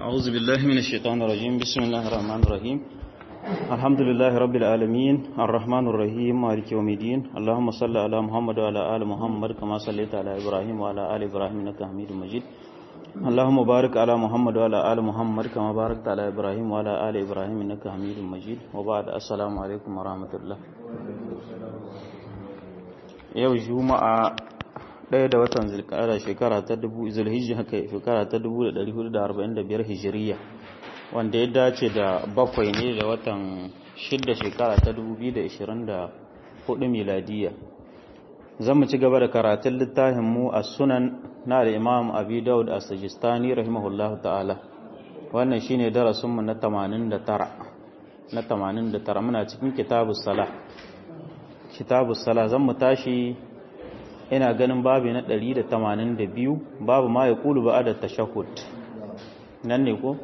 أعوذ بالله من الشيطان الرجيم بسم الله الرحمن الرحيم الحمد لله رب العالمين الرحمن الرحيم مالك يوم الدين اللهم صل على محمد وعلى آل محمد كما صليت على إبراهيم وعلى آل إبراهيم إنك حميد مجيد اللهم بارك على محمد وعلى آل محمد كما باركت على إبراهيم وعلى آل إبراهيم إنك حميد مجيد وبعد السلام عليكم ورحمة الله yau juma'a ɗaya da watan zulkada shekara ta dubu zulhijji haka shekara ta dubu da ɗari hudu da arba'in da biyar hijiriya wanda ya dace da bakwai ne da watan shidda shekara ta dubu biyu da ishirin da hudu miladiya zan mu ci gaba da karatun littafin mu a sunan na al'imam abi daud a sajistani rahimahullahu ta'ala wannan shine darasinmu na tamanin da tara na tamanin da tara muna cikin kitabus sala kitabus sala zan mu tashi ina ganin babu na 182 babu ma ya kulu ba da tashahud nan ne ko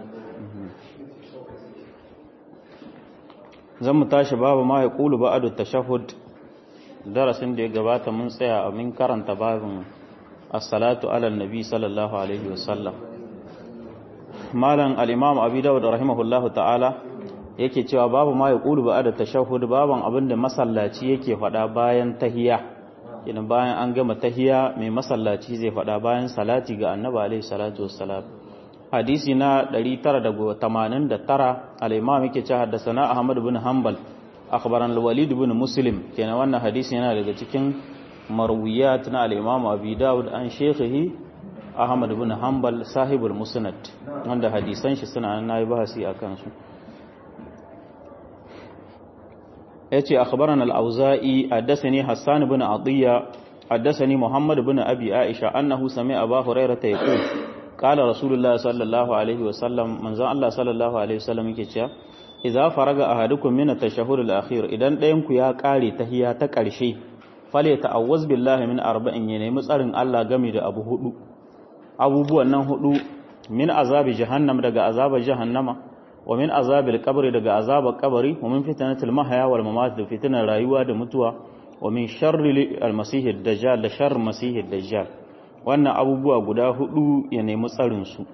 zan mu tashi babu ma ya kulu ba da tashahud darasin da ya gabata mun tsaya a min karanta babin as-salatu ala nabi sallallahu alaihi wasallam malam al-imam abi dawud rahimahullahu ta'ala yake cewa babu ma ya kulu ba da tashahud baban abinda masallaci yake faɗa bayan tahiyya idan bayan an gama tahiya mai masallaci zai faɗa bayan salati ga annabi alaihi salatu wassalam hadisi na 989 al-imam yake cewa haddathana ahmad ibn hanbal akhbaran al-walid ibn muslim kenan wannan hadisi yana daga cikin marwiyat na al-imam abi daud an shaykhihi ahmad ibn hanbal sahibul musnad wanda hadisan shi suna nan nayi bahasi akan su yace akhbarana al-auza'i haddathani hassan ibn atiya haddathani muhammad ibn abi aisha annahu sami'a abu hurairah yaqul qala rasulullah sallallahu alaihi wasallam manzon Allah sallallahu alaihi wasallam yake cewa idza faraga ahadukum min at-tashahhud al-akhir idan ɗayan ku ya kare tahiyya ta ƙarshe fale ta'awwaz billahi min arba'in ya nemi tsarin Allah game da abu hudu abubuwan nan hudu min azabi jahannam daga azabar jahannama wa min azabil qabri daga azabar kabari wa min fitnatil mahya wal mamat da fitnar rayuwa da mutuwa wa min sharri al masih dajjal da sharri masih dajjal wannan abubuwa guda hudu ya nemi tsarin su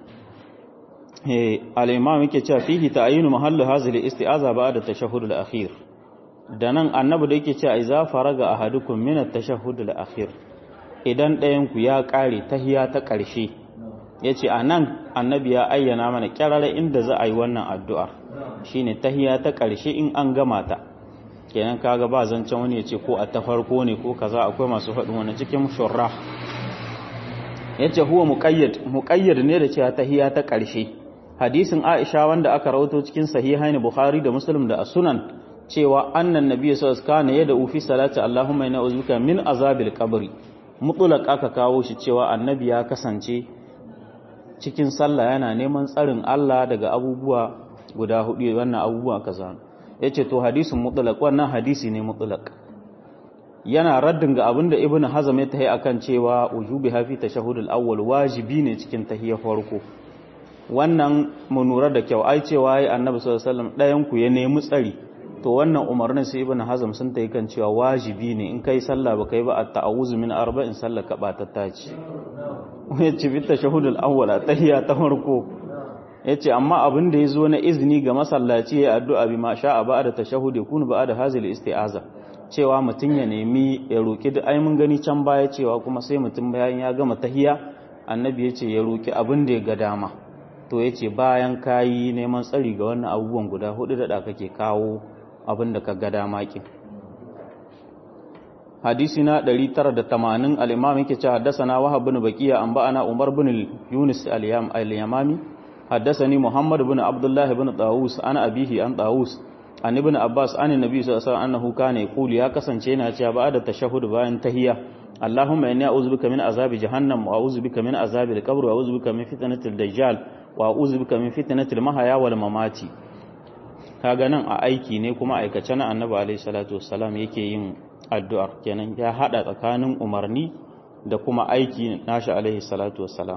eh al imam yake cewa fihi ta'yinu mahallu hazil isti'aza ba'da tashahhud al akhir da nan annabi da yake cewa idza faraga ahadukum min at tashahhud al akhir idan ɗayan ku ya kare tahiya ta ƙarshe ya ce a nan annabi ya ayyana mana kyarara inda za a yi wannan addu'ar shi ne tahiya ta ƙarshe in an gama ta kenan kaga ba zancen wani ya ce ko a ta farko ne ko kaza akwai masu faɗin wani cikin shurra ya ce huwa muƙayyad ne da cewa tahiya ta ƙarshe hadisin aisha wanda aka rawato cikin sahihaini bukhari da muslim da sunan cewa annan nabi sallallahu alaihi wasallam yada ufi salati allahumma inna uzuka min azabil qabri mutlaq aka kawo shi cewa annabi ya kasance cikin sallah yana neman tsarin Allah daga abubuwa guda hudu wannan abubuwa kaza yace to hadisin mutlaq wannan hadisi ne mutlaq yana raddin ga abinda ibnu hazm ya tahi akan cewa wujubi hafi tashahhudul awwal wajibi ne cikin tahiyar farko wannan mu nura da kyau ai cewa ai annabi sallallahu alaihi wasallam dayan ku ya nemi tsari to wannan umarnin sai ibnu hazm sun tayi kan cewa wajibi ne in kai sallah ba kai ba at-ta'awuz min arba'in sallah ka batatta ce ya ce bita shahudul awwala tahiyya ta farko ya ce amma abin da ya zo na izini ga masallaci ya addu'a bi ma sha a ba da tashahud ya kunu ba da hazil isti'aza cewa mutum ya nemi ya roki da ai mun gani can baya cewa kuma sai mutum bayan ya gama tahiyya annabi ya ce ya roki abin da ya ga dama to ya ce bayan kayi neman tsari ga wannan abubuwan guda hudu da kake kawo abin da ka ga dama kin حديثنا دليل ترى التمانين الإمام كي حدثنا وهب بن بكية أنبأنا عمر بن يونس اليام اليمامي حدثني محمد بن عبد الله بن طاووس أنا أبيه أن طاووس عن ابن عباس عن النبي صلى الله عليه وسلم أنه كان يقول يا كسنچينا cewa بعد التشهد bayan tahiyya اللهم إني أعوذ بك من عذاب جهنم وأعوذ بك من عذاب القبر وأعوذ بك من فتنة الدجال وأعوذ بك من فتنة المحيا والممات kaga nan a aiki ne kuma aikace na annabi alaihi salatu wassalam yake yin addu'ar kenan ya hada tsakanin umarni da kuma aiki nashi alaihi salatu wassalam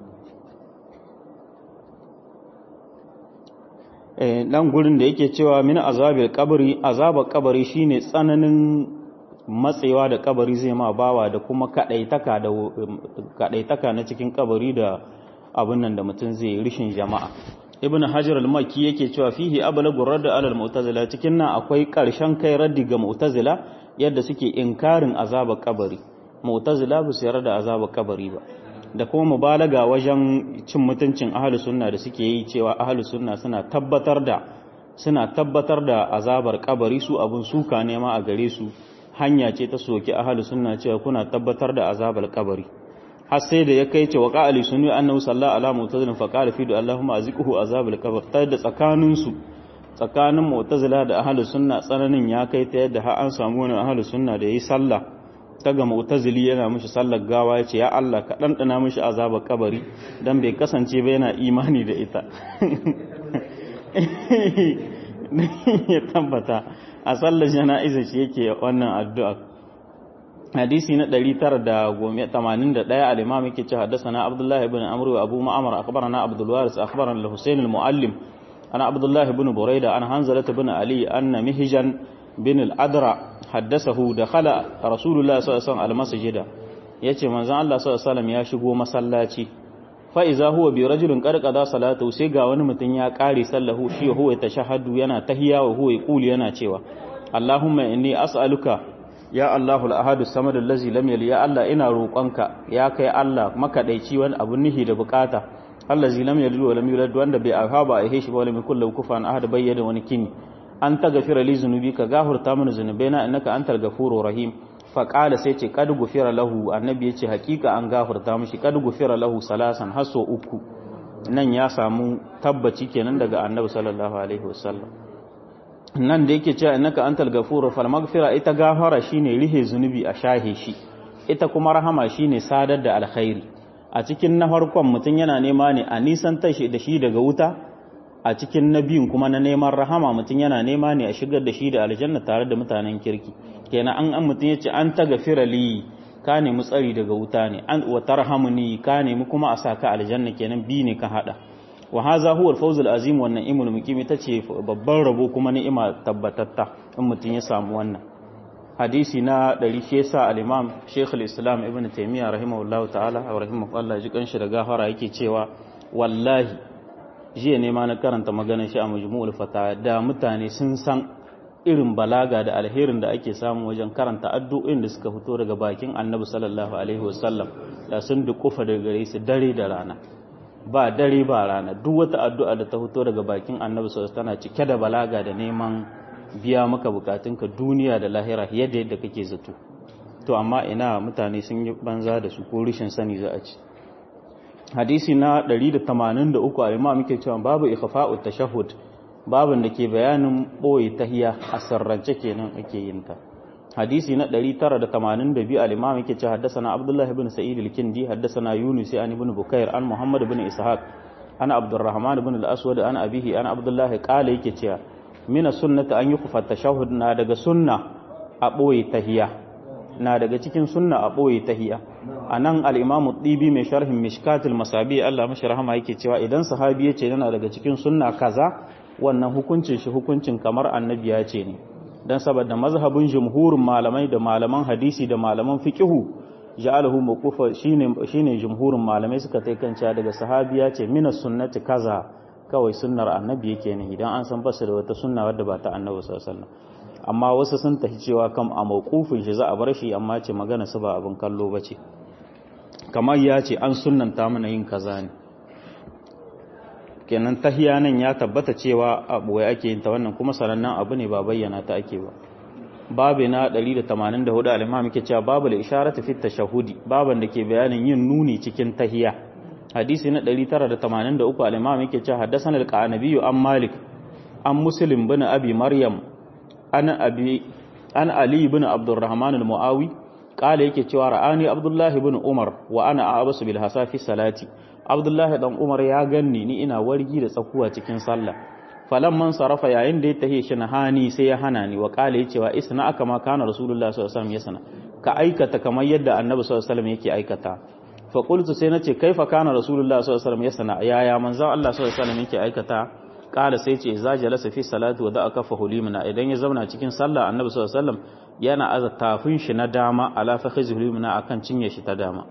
nan gurin da yake cewa min azabil kabari azabar kabari shine tsananin matsewa da kabari zai ma bawa da kuma kadaitaka da kadaitaka na cikin kabari da abin nan da mutum zai rishin jama'a ibn hajar al-makki yake cewa fihi ablagu radd ala al-mu'tazila cikin nan akwai karshen kai raddi ga mu'tazila yadda suke inkarin azabar kabari mu'tazila ba su yarda azabar kabari ba da kuma mubalaga wajen cin mutuncin ahlus sunna da suke yi cewa ahlus sunna suna tabbatar da suna tabbatar da azabar kabari su abun suka ne ma a gare su hanya ce ta soki ahlus sunna cewa kuna tabbatar da azabar kabari har sai da ya kai ce wa qali sunni annahu sallallahu ala mu'tazilin fa qala fi du allahumma azqihu azabal qabr ta da tsakanin su tsakanin mu'tazila da ahlus sunna tsananin ya kai ta yadda har an samu wani ahlus sunna da yayi sallah ta ga mu'tazili yana mishi sallar gawa yace ya Allah ka dandana mishi azabar kabari dan bai kasance ba yana imani da ita ya tabbata a sallar jana'iza shi yake wannan addu'a hadisi na 981 al-imam yake cewa haddathana Abdullah ibn Amr wa Abu Ma'mar akhbarana Abdul Waris akhbarana al-Husayn al-Muallim ana Abdullah ibn Burayda an Hanzalah ibn Ali anna Mihjan bin al-Adra haddathahu dakhala Rasulullah sallallahu alaihi wasallam al-masjida yace manzon Allah sallallahu alaihi wasallam ya shigo masallaci fa iza huwa bi rajulin qarqada salatu sai ga wani mutum ya kare sallahu shi huwa tashahhadu yana tahiyya wa huwa yaqulu yana cewa Allahumma inni as'aluka ya Allahu al-ahadu samad allazi lam yali ya Allah ina roƙonka ya kai Allah makadaici wani abu nihi da bukata allazi lam yali wa lam yulad wanda bai aka ba a shi ba wala min kullu kufan ahad bayyana wani kini an ta gafira li zunubi ka gafurta mana zunubaina innaka antal ghafurur rahim fa qala sai ce kad gufira lahu annabi yace hakika an gafurta mishi kad gufira lahu salasan haso uku nan ya samu tabbaci kenan daga annabi sallallahu alaihi wasallam nan da yake cewa innaka antal ghafurur fal maghfira ita gafara shine rihe zunubi a shahe shi ita kuma rahama shine sadar da alkhairi a cikin na farkon mutum yana nema ne a nisan tashi da shi daga wuta a cikin na biyun kuma na neman rahama mutum yana nema ne a shigar da shi da aljanna tare da mutanen kirki kenan an an mutum yace an ta gafira li ka nemi tsari daga wuta ne an wa tarhamuni ka nemi kuma a saka aljanna kenan bi ne ka hada wa haza huwa al-fawz al-azim wannan imul muqim ita ce babban rabo kuma ni'ima tabbatatta in mutum ya samu wannan hadisi na ɗari shi yasa al-imam Sheikh al-Islam Ibn Taymiyyah rahimahullahu ta'ala wa rahimahullah ji kanshi da gafara yake cewa wallahi jiya ne ma na karanta maganar shi a majmu'ul fata da mutane sun san irin balaga da alherin da ake samu wajen karanta addu'o'in da suka fito daga bakin Annabi sallallahu alaihi wasallam da sun dukufa daga gare su dare da rana ba dare ba rana duk wata addu'a da ta fito daga bakin Annabi sallallahu tana cike da balaga da neman biya maka bukatunka duniya da lahira yadda yadda kake zato to amma ina mutane sun yi banza da su ko rishin sani za a ci hadisi na 183 a imam muke cewa babu ikhfa'ut tashahhud babin da ke bayanin boye tahiya a sarrance kenan ake yin ta hadisi na 982 al-imam yake cewa haddathana abdullah ibn sa'id al-kindi haddathana yunus an ibn bukair an muhammad ibn ishaq ana abdurrahman ibn al-aswad an abihi an abdullah qala yake cewa mina sunnata an yukhfa tashahhud na daga sunna a boye tahiya na daga cikin sunna a boye tahiya anan al-imamu dibi mai sharhin mishkatul masabi Allah mashi rahama yake cewa idan sahabi yace yana daga cikin sunna kaza wannan hukuncin shi hukuncin kamar annabi ya ce ne dan saboda mazhabin jumhurin malamai da malaman hadisi da malaman fiqhu ja'alahu mawqufa shine shine jumhurin malamai suka tai kanta daga sahabi ya ce minas sunnati kaza kawai sunnar annabi yake ne idan an san basu da wata sunna wadda ba ta annabi sallallahu alaihi wasallam amma wasu sun tafi cewa kam a mawqufin shi za a bar shi amma ce magana su ba abin kallo bace kamar ya ce an sunnanta mana yin kaza ne kenan tahiya nan ya tabbata cewa a boye ake yin ta wannan kuma sanannen abu ne ba bayyana ta ake ba babu na 184 al-imam yake cewa babu al-isharatu fi tashahhudi baban da ke bayanin yin nuni cikin tahiya hadisi na 983 al-imam yake cewa haddathana al-qanabi an malik an muslim bin abi maryam an abi an ali ibn abdurrahman al-muawi kala yake cewa ra'ani abdullahi ibn umar wa ana abasu bil hasafi salati abdullahi dan umar ya ganni ni ina wargi da tsakuwa cikin sallah falan man sarafa yayin da ya tahe shi na hani sai ya hana ni wa kala yace wa isna aka ma kana rasulullah sallallahu alaihi wasallam yasna ka aikata kamar yadda annabi sallallahu alaihi wasallam yake aikata fa qultu sai nace kaifa kana rasulullah sallallahu alaihi wasallam yasna yaya manzon Allah sallallahu alaihi wasallam yake aikata kala sai ce za jalasa fi salati wa da aka fahulimna idan ya zauna cikin sallah annabi sallallahu alaihi wasallam yana aza tafin shi na dama ala fakhizi hulimna akan cinye shi ta dama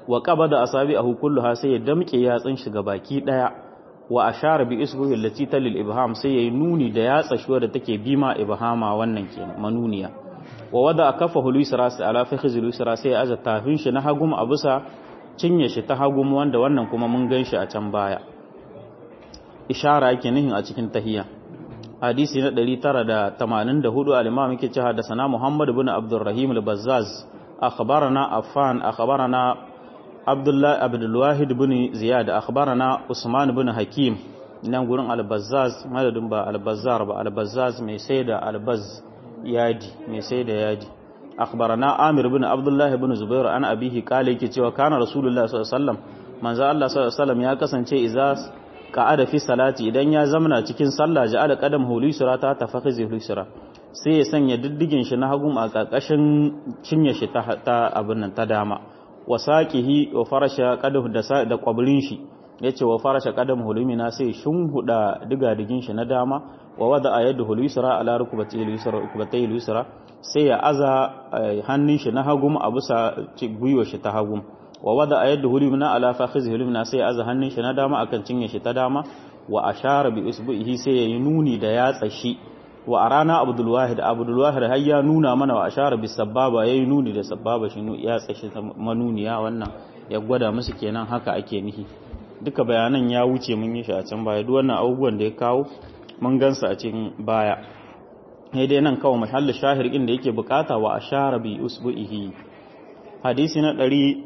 wa qabada asabi'ahu kulluha sai ya damke yatsun shi baki daya wa ashara bi isbuhi allati talil ibham sai yayi nuni da yatsa shi da take bima ibhama wannan kenan manuniya wa wada kafahu luisra sai ala fakhiz luisra sai ya aza tafin shi na hagum a bisa cinye shi ta hagum wanda wannan kuma mun ganshi a can baya ishara yake nihin a cikin tahiyya hadisi na 984 al-imam yake cewa da sana Muhammad ibn Abdurrahim al-Bazzaz akhbarana Affan akhbarana Abdullah Abdul Wahid ibn Ziyad akhbarana Usman ibn Hakim nan gurin al-Bazzaz madadin ba al-Bazzar ba al-Bazzaz mai saida al-Baz yadi mai saida yadi akhbarana Amir ibn Abdullah ibn Zubair an abihi kale yake cewa kana Rasulullah sallallahu alaihi wasallam manzo Allah sallallahu alaihi wasallam ya kasance idza ka'ada fi salati idan ya zamana cikin sallah ja'ala qadam hulisura ta tafakhizi hulisura sai ya sanya diddigin shi na hagun a karkashin cinye shi ta ta abin nan ta dama wa saqihi wa farasha qadahu da da kwabrin shi yace wa farasha qadam hulumina sai shunhuda digadigin shi na dama wa wada ayadu hulisura ala rukbati hulisura rukbatai hulisura sai ya aza hannun shi na hagum a bisa gwiwa shi ta hagum wa wada a yadda hulimna ala fakhiz hulimna sai ya aza hannun shi na dama akan cinye shi ta dama wa ashara bi usbuhi sai yayi nuni da yatsa shi wa arana abdul wahid abdul wahid har ya nuna mana wa ashara bi sababa yayi nuni da sababa shi yatsa shi manuniya wannan ya gwada musu kenan haka ake nihi duka bayanan ya wuce mun yi shi a can baya duk wannan abubuwan da ya kawo mun gansa a cikin baya sai dai nan kawai mahallin shahir din da yake bukata wa ashara bi usbuhi hadisi na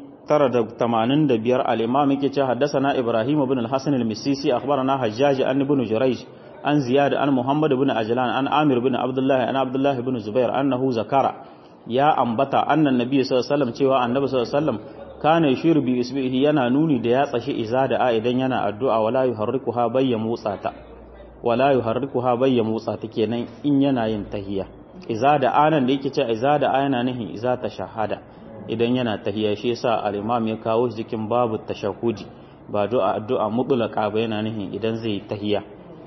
985 al-imam yake cewa haddathana ibrahim ibn al-hasan al-misisi akhbarana hajjaj an ibn jurayj an ziyad an muhammad ibn ajlan an amir ibn abdullah an abdullah ibn zubair annahu zakara ya ambata annan nabi sallallahu alaihi wasallam cewa annabi sallallahu alaihi wasallam kana yashiru bi isbihi yana nuni da ya tsashi iza da a idan yana addu'a wala yuharrikuha bayya motsa ta wala yuharrikuha bayya motsa ta kenan in yana yin tahiyya iza da anan da yake cewa iza da yana nihin iza ta shahada idan yana tahiyya shi yasa al-imam ya kawo shi cikin babu tashahudi ba du'a addu'a mutlaqa ba yana nihin idan zai tahiyya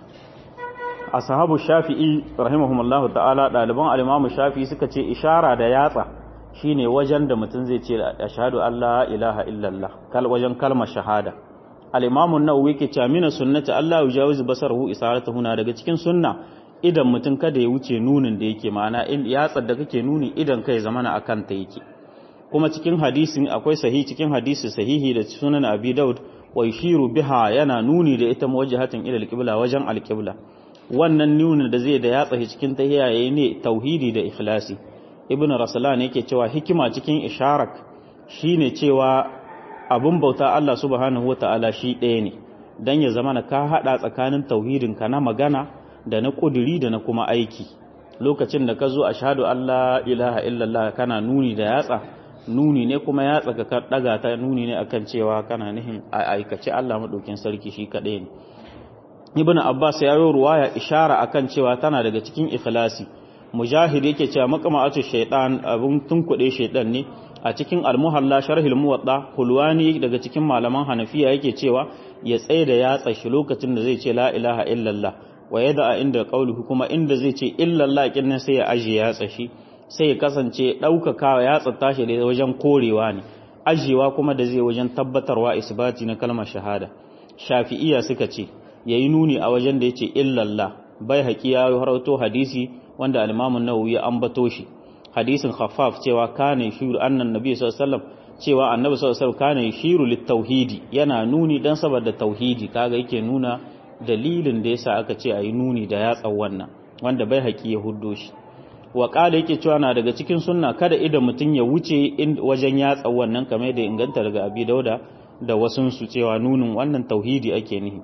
ashabu shafi'i rahimahumullahu ta'ala daliban al-imam shafi'i suka ce ishara da yatsa shine wajen da mutum zai ce ashhadu an la ilaha illallah kal wajen kalmar shahada al-imam an-nawawi yake cewa mina sunnati Allah yujawizu basarahu isaratuhu na daga cikin sunna idan mutum kada ya wuce nunin da yake ma'ana in yatsar da kake nuni idan kai zamana akan ta yake kuma cikin hadisin akwai sahihi cikin hadisi sahihi da sunan abi daud wa yushiru biha yana nuni da ita muwajjahatin ila al-qibla wajen al-qibla wannan nunin da zai da yatsa cikin tahiyya yayi ne tauhidi da ikhlasi ibnu raslan yake cewa hikima cikin isharak shine cewa abun bauta Allah subhanahu wataala shi ɗaya ne dan ya zamana ka hada tsakanin tauhidin ka na magana da na kuduri da na kuma aiki lokacin da ka zo ashhadu Allah ilaha illallah kana nuni da yatsa nuni ne kuma ya tsaka ka daga ta nuni ne akan cewa kana nihin aikace Allah madaukin sarki shi kadai ne Ibn Abbas ya yi ruwaya ishara akan cewa tana daga cikin ikhlasi Mujahid yake cewa maqama'atu shaytan abun tunkude shaytan ne a cikin al-muhalla sharhil muwatta hulwani daga cikin malaman Hanafiya yake cewa ya tsaye da yatsa shi lokacin da zai ce la ilaha illallah wa yada inda qauluhu kuma inda zai ce illallah kin sai ya aje yatsa shi sai ya kasance ɗaukakawa ya tsatta shi da wajen korewa ne ajiyewa kuma da zai wajen tabbatarwa isbati na kalmar shahada shafi'iya suka ce ya yi nuni a wajen da ya ce illallah bai haƙi ya harauto hadisi wanda alimamin nawawi ya ambato shi hadisin khaffaf cewa kana shiru annan nabi sallallahu alaihi cewa annabi sallallahu alaihi kana shiru litauhidi yana nuni dan saboda tauhidi kaga yake nuna dalilin da yasa aka ce ayi nuni da yatsan wannan wanda bai haƙi ya huddo shi wa ƙada yake cewa na daga cikin sunna kada idan mutum ya wuce wajen yatsa wannan kamar da inganta daga abi dauda da wasunsu cewa nunin wannan tauhidi ake nihi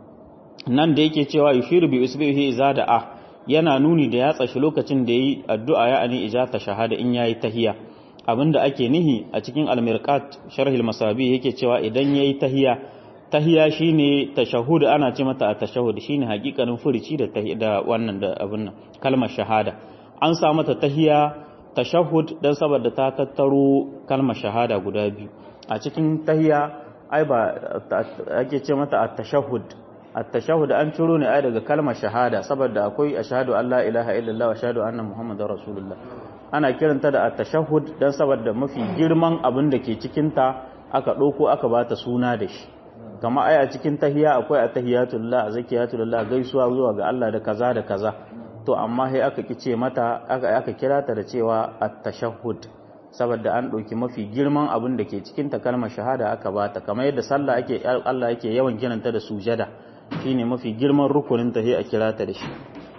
nan da yake cewa yushiru bi usbihi iza da a yana nuni da yatsa shi lokacin da yayi addu'a ya ani ijata shahada in yayi tahiya abinda ake nihi a cikin al-mirqat sharh al-masabi yake cewa idan yayi tahiya tahiya shine tashahhud ana ce mata at-tashahhud shine hakikanin furici da da wannan da abin nan kalmar shahada an sa mata tahiya tashahhud dan saboda ta tattaro kalmar shahada guda biyu a cikin tahiya ai ba ake ce mata at-tashahhud at-tashahhud an ciro ne ai daga kalmar shahada saboda akwai ashhadu an la ilaha illallah wa ashhadu anna muhammadar rasulullah ana kiranta da at-tashahhud dan saboda mafi girman abin da ke cikin ta aka ɗauko aka ba ta suna da shi kama ai a cikin tahiya akwai a tahiyatullah a zakiyatullah gaisuwa zuwa ga Allah da kaza da kaza to amma sai aka kice mata aka aka kira ta da cewa at-tashahhud saboda an ɗauki mafi girman abin da ke cikin ta kalmar shahada aka bata kamar yadda sallah ake Allah yake yawan kiranta da sujada shine mafi girman rukunin ta sai a kira ta da shi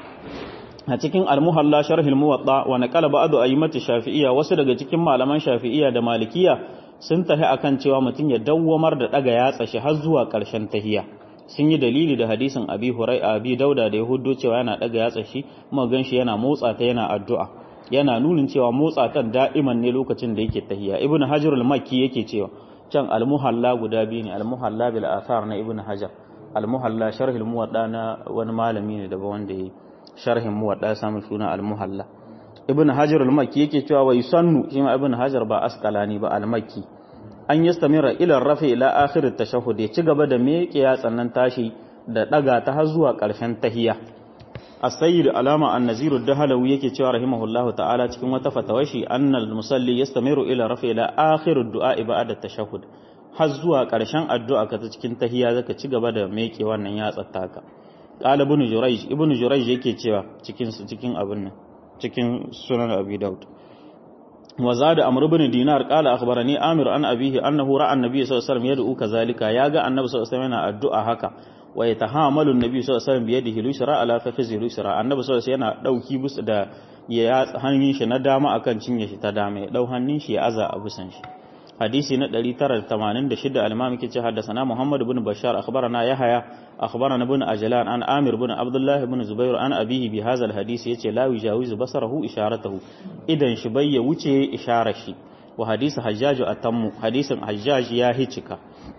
a cikin al-muhalla sharh al-muwatta wa naqala ba'du ayyimati shafi'iyya wasu daga cikin malaman shafi'iyya da malikiya sun tafi akan cewa mutum ya dawwamar da daga yatsa shi har zuwa ƙarshen tahiya sun yi dalili da hadisin abi hurai abi dauda da ya huddo cewa yana daga yatsa shi kuma gan shi yana motsa ta yana addu'a yana nunin cewa motsa ta da'iman ne lokacin da yake tahiya ibnu hajar al-makki yake cewa can al-muhalla guda biyu ne al-muhalla bil athar na ibnu hajar al-muhalla sharh al-muwadda na wani malami ne daga wanda ya sharhin muwadda ya samu suna al-muhalla ibn hajar al-makki yake cewa wai sannu shi ma ibn hajar ba asqalani ba al-makki an yastamira ila rafi ila akhir at-tashahhud ya ci gaba da miƙe ya tsannan tashi da daga ta har zuwa ƙarshen tahiyya as-sayyid alama an-nazir ad-dahlawi yake cewa rahimahullahu ta'ala cikin wata fatawashi annal musalli yastamiru ila rafi ila akhir ad-du'a ba'da at-tashahhud har zuwa ƙarshen addu'a ka ta cikin tahiyya zaka ci gaba da miƙe wannan yatsa taka qala ibn jurayj ibn jurayj yake cewa cikin cikin abin nan cikin sunan abi daud wa zada amr ibn dinar qala akhbarani amir an abihi annahu ra'a annabi sallallahu alaihi wasallam yad'u kazalika yaga annabi sallallahu alaihi wasallam yana addu'a haka wa yatahamalu annabi sallallahu alaihi wasallam bi yadihi lusra ala fakhizi lusra annabi sallallahu alaihi wasallam yana dauki bus da ya hannun shi na dama akan cinye shi ta dama ya dau hannun shi ya aza a busan shi hadisi na 986 al-imam yake ce haddathana Muhammad ibn Bashar akhbarana Yahya akhbarana ibn Ajlan an Amir ibn Abdullah ibn Zubair an abihi bi hadha al-hadisi yace la yujawizu basarahu isharatahu idan shi bai ya wuce isharar shi wa hadisi Hajjaj atammu hadisin Hajjaj ya hicika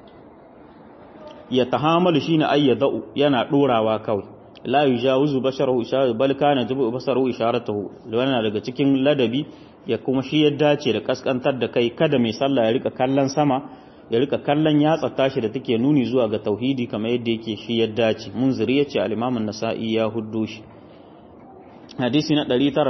ya tahamalu shine ayyadau yana dorawa kawai la yujawizu basarahu isharatahu bal kana jibu basarahu isharatahu wannan daga cikin ladabi ya kuma shi ya dace da kaskantar da kai kada mai sallah ya rika kallon sama ya rika kallon yatsa tashi da take nuni zuwa ga tauhidi kamar yadda yake shi ya dace munziri yace al-imam an-nasa'i ya huddo shi hadisi na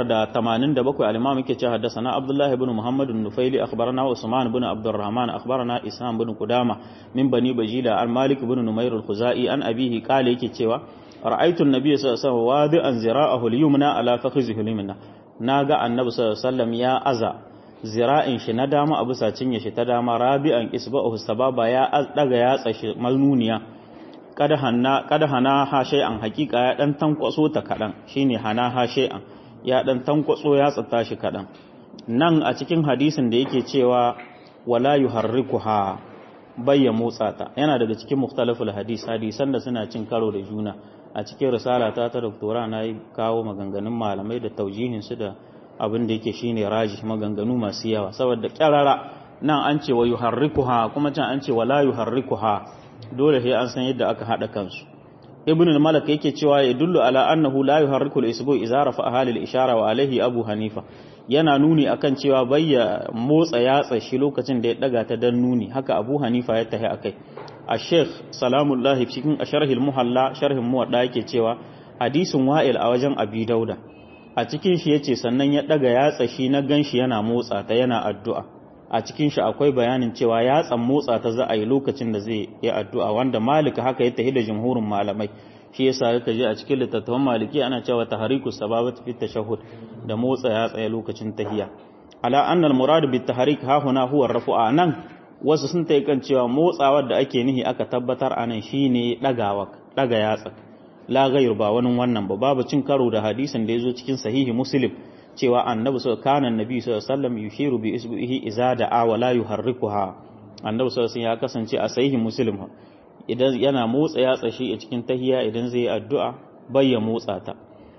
987 al-imam yake cewa haddathana abdullah ibn muhammad an-nufaili akhbarana usman ibn abdurrahman akhbarana isam ibn qudama min bani bajila al-malik ibn numair al-khuzai an abihi qala yake cewa ra'aytu an-nabiy sallallahu alaihi wasallam wadi'an zira'ahu al-yumna ala fakhizihi al-yumna na ga annabi sallallahu ya aza zira'in shi na dama a bisa cinye shi ta dama rabi'an isba'uhu sababa ya daga ya tsashi manuniya kada hana kada hana ha shay'an hakika ya dan tankwaso ta kadan shine hana ha shay'an ya dan tankwaso ya tsata shi kadan nan a cikin hadisin da yake cewa wala yuharrikuha bayya motsa ta yana daga cikin mukhtalaful hadis hadisan da suna cin karo da juna a cikin risala ta ta doktora na yi kawo maganganun malamai da taujihinsu da abin da yake shine raji maganganu masu yawa saboda kyarara nan an ce wa yuharrikuha kuma can an ce wa la yuharrikuha dole sai an san yadda aka hada kansu ibn al-malak yake cewa ya dullu ala annahu la yuharriku al-isbu idza rafa ahli al-ishara wa alaihi abu hanifa yana nuni akan cewa bayya motsa yatsa shi lokacin da ya daga ta dan nuni haka abu hanifa ya tahi akai a sheikh salamullahi cikin sharhil muhalla sharhin muwadda yake cewa hadisin wa'il a wajen abi dauda a cikin shi yace sannan ya daga yatsa shi na ganshi yana motsa ta yana addu'a a cikin shi akwai bayanin cewa yatsan motsa ta za a yi lokacin da zai yi addu'a wanda malika haka ya tahi da jumhurin malamai shi yasa yake je a cikin littattafan maliki ana cewa tahriku sababati fi tashahhud da motsa yatsa ya lokacin tahiya ala annal murad bit tahrik ha huna huwa rafu'a nan wasu sun ta kan cewa motsawar da ake nihi aka tabbatar a nan shi ne ɗaga yatsa la gayar ba wani wannan ba babu cin karo da hadisin da ya zo cikin sahihi muslim cewa annabi sau kanan nabi sau sallam yushiru bi isbihi iza da a wala yuharrikuha annabi sau ya kasance a sahihi muslim idan yana motsa yatsa shi a cikin tahiya idan zai yi addu'a bai ya motsa ta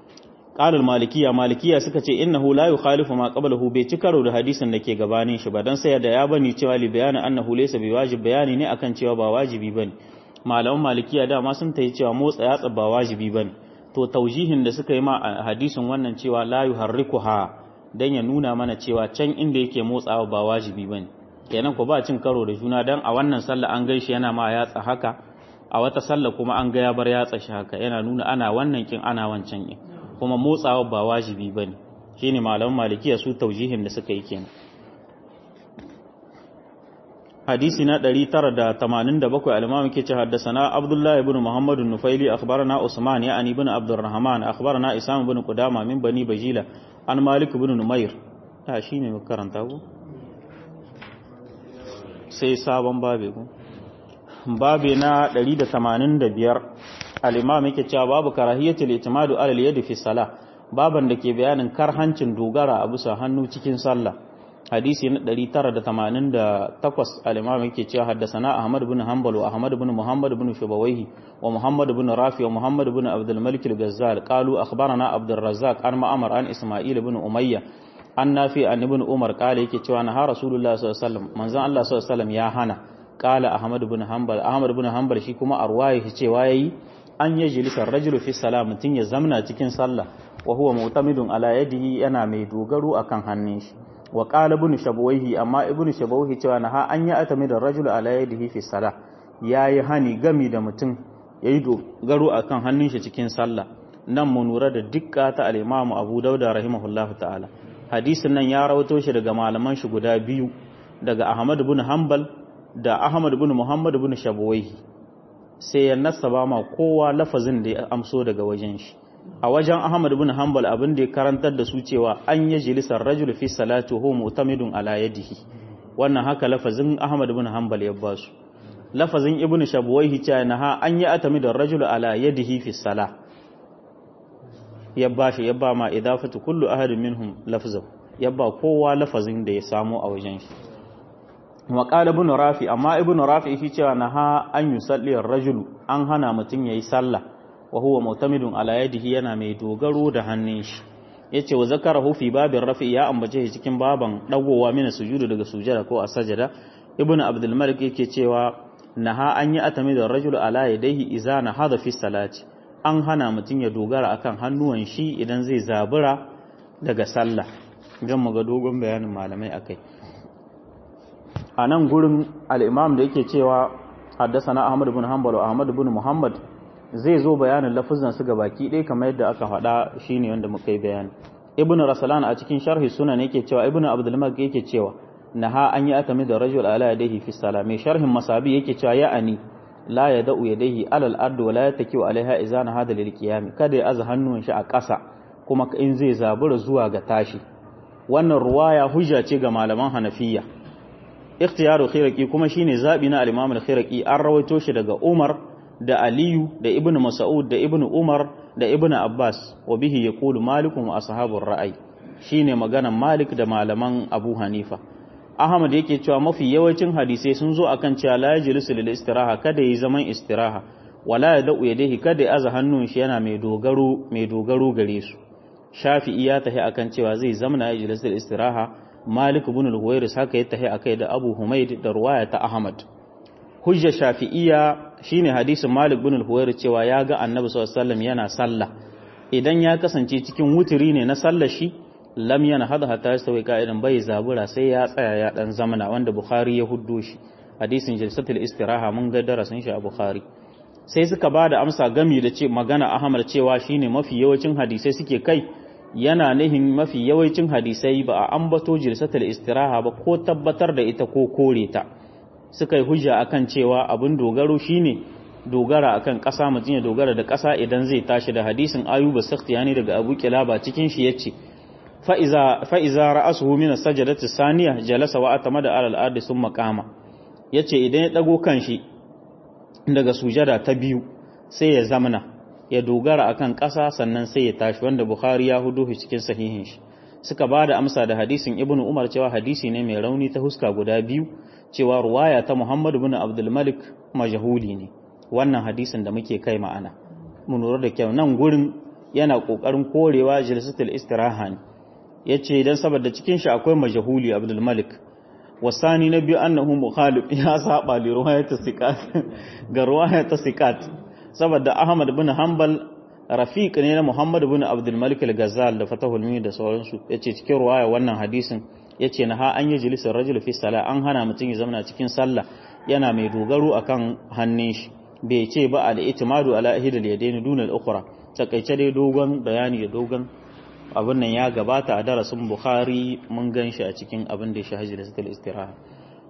qalul malikiya malikiya suka ce innahu la yukhalifu ma qablahu bai ci karo da hadisin da ke gabanin shi ba dan sai da ya bani cewa li bayana annahu laysa bi wajib bayani ne akan cewa ba wajibi bane malaman malikiya dama sun tayi cewa motsa yatsa ba wajibi bane to taujihin da suka yi ma hadisin wannan cewa la yuharrikuha dan ya nuna mana cewa can inda yake motsawa ba wajibi bane kenan ko ba cin karo da juna dan a wannan sallah an gaishe yana ma yatsa haka a wata sallah kuma an ga ya bar yatsa shi haka yana nuna ana wannan kin ana wancan kin kuma motsawa ba wajibi ba ne shi ne malaman malikiya su taujihin da suka yi kenan hadisi na 987 al-imam yake ce haddathana abdullahi ibn muhammad an-nufaili akhbarana usman ya ani ibn abdurrahman akhbarana isam ibn qudama min bani bajila an malik ibn numair ta shine mu karanta ko sai sabon babe ko babe na 185 al-imam yake cewa babu karahiyatul itimadu ala al-yadi fi salah baban da ke bayanin karhancin dogara a bisa hannu cikin sallah hadisi na 988 al-imam yake cewa haddathana ahmad ibn hanbal wa ahmad ibn muhammad ibn shubawayhi wa muhammad ibn rafi wa muhammad ibn abdul malik al-gazzal qalu akhbarana abdul razzaq an ma'amar an isma'il ibn umayya an nafi an ibn umar qala yake cewa na rasulullah sallallahu alaihi wasallam manzon allah sallallahu alaihi wasallam ya hana qala ahmad ibn hanbal ahmad ibn hanbal shi kuma arwaye shi cewa yayi an yajlisa ar-rajulu fi salam mutun ya zamna cikin sallah wa huwa mu'tamidun ala yadihi yana mai dogaro akan hannun shi wa qala ibn shabawayhi amma ibn shabawayhi cewa na ha an ya atami da rajul ala yadihi fi salah yayi hani gami da mutum yayi dogaro akan hannun shi cikin sallah nan mu nura da dukka ta al-imam Abu Dawud rahimahullahu ta'ala hadisin nan ya rawato shi daga malaman shi guda biyu daga Ahmad ibn Hanbal da Ahmad ibn Muhammad ibn Shabawayhi sai ya nasaba ma kowa lafazin da ya amso daga wajen shi a wajen Ahmad ibn Hanbal abin da ya karantar da su cewa an yi jilisar rajul fi salati hu mutamidun ala yadihi wannan haka lafazin Ahmad ibn Hanbal ya ba su lafazin Ibn Shabwayhi cewa na ha an yi atamidar rajul ala yadihi fi salah ya ba shi ya ba ma idafatu kullu ahadin minhum lafzan ya ba kowa lafazin da ya samu a wajen shi wa qala ibn rafi amma ibn rafi shi cewa na ha an yusalli ar-rajulu an hana mutun yayi sallah wa huwa mu'tamidun ala yadihi yana mai dogaro da hannun shi yace wa zakarahu fi babin rafi ya ambace shi cikin baban dagowa mina sujudu daga sujada ko a sajada ibnu abdul malik yake cewa naha an yi atami da rajul ala yadayhi idza nahada fi salati an hana mutun ya dogara akan hannuwan shi idan zai zabura daga sallah idan muga dogon bayanin malamai akai a nan gurin al-imam da yake cewa حدثنا أحمد بن حنبل وأحمد بن محمد zai zo bayanin lafuzan su baki ɗaya kamar yadda aka faɗa shine wanda muka yi bayani ibnu rasalan a cikin sharhi sunan yake cewa ibnu abdul malik yake cewa naha an yi atami da rajul ala yadayhi fi salami sharhin masabi yake cewa ya ani la yada'u yadayhi alal ardi wa la yatakiu alaiha idza hada lil qiyam kada ya aza hannun shi a ƙasa kuma in zai zabura zuwa ga tashi wannan ruwaya hujja ce ga malaman hanafiya ikhtiyaru khiraqi kuma shine zabi na al-imam al-khiraqi an rawaito shi daga umar da Aliyu da Ibn Mas'ud da Ibn Umar da Ibn Abbas wa bihi yaqulu Malikun wa ashabur ra'ay shine maganan Malik da malaman Abu Hanifa Ahmad yake cewa mafi yawancin hadisai sun zo akan cewa la yajlisu lil istiraha kada yi zaman istiraha wala yad'u yadayhi kada ya aza hannun shi yana mai dogaro mai dogaro gare su Shafi'i ya tahi akan cewa zai zamana yajlisu lil istiraha Malik ibn al-Huwairis haka ya tahi akai da Abu Humaid da ruwaya ta Ahmad hujja shafi'iyya shine hadisin Malik bin al-Huwairi cewa ya ga Annabi sallallahu alaihi wasallam yana sallah idan ya kasance cikin wuturi ne na sallar shi lam yana hada hatta yastawi qa'idan bai zabura sai ya tsaya ya dan zamana wanda Bukhari ya huddo shi hadisin jalsatul istiraha mun ga darasin shi a Bukhari sai suka bada amsa gami da ce magana Ahmad cewa shine mafi yawancin hadisai suke kai yana nihin mafi yawancin hadisai ba a ambato jalsatul istiraha ba ko tabbatar da ita ko kore ta suka yi hujja akan cewa abin dogaro shine dogara akan ƙasa mutum ya dogara da ƙasa idan zai tashi da hadisin ayuba sakhtiyani daga abu kilaba cikin shi yace fa iza fa iza ra'asuhu min as-sajdati saniya jalasa wa atamada ala al-ardi thumma qama yace idan ya dago kanshi daga sujada ta biyu sai ya zamana ya dogara akan ƙasa sannan sai ya tashi wanda bukhari ya hudu cikin sahihin shi suka ba da amsa da hadisin ibnu umar cewa hadisi ne mai rauni ta huska guda biyu cewa ruwaya ta muhammadu bin abdulmalik majahuli ne wannan hadisin da muke kai ma'ana mu lura da kyau nan gurin yana kokarin korewa jilsatul istiraha ne yace dan saboda cikin shi akwai majahuli abdulmalik wasani na biyu annahu mukhalif ya saba li ruwayat sikat ga ruwayat sikat saboda ahmad bin hanbal rafiq ne na Muhammad ibn Abdul Malik al-Ghazal da Fatahul Mini da sauransu yace cikin ruwaya wannan hadisin yace na ha an yi jilisin rajul fi sala an hana mutum ya zama cikin sallah yana mai dogaro akan hannun shi bai ce ba al-i'timadu ala ihdal yadayn duna al-ukhra takaice dai dogon bayani da dogon abin nan ya gabata a darasin Bukhari mun gan shi a cikin abin da ya shahaji da situl istiraha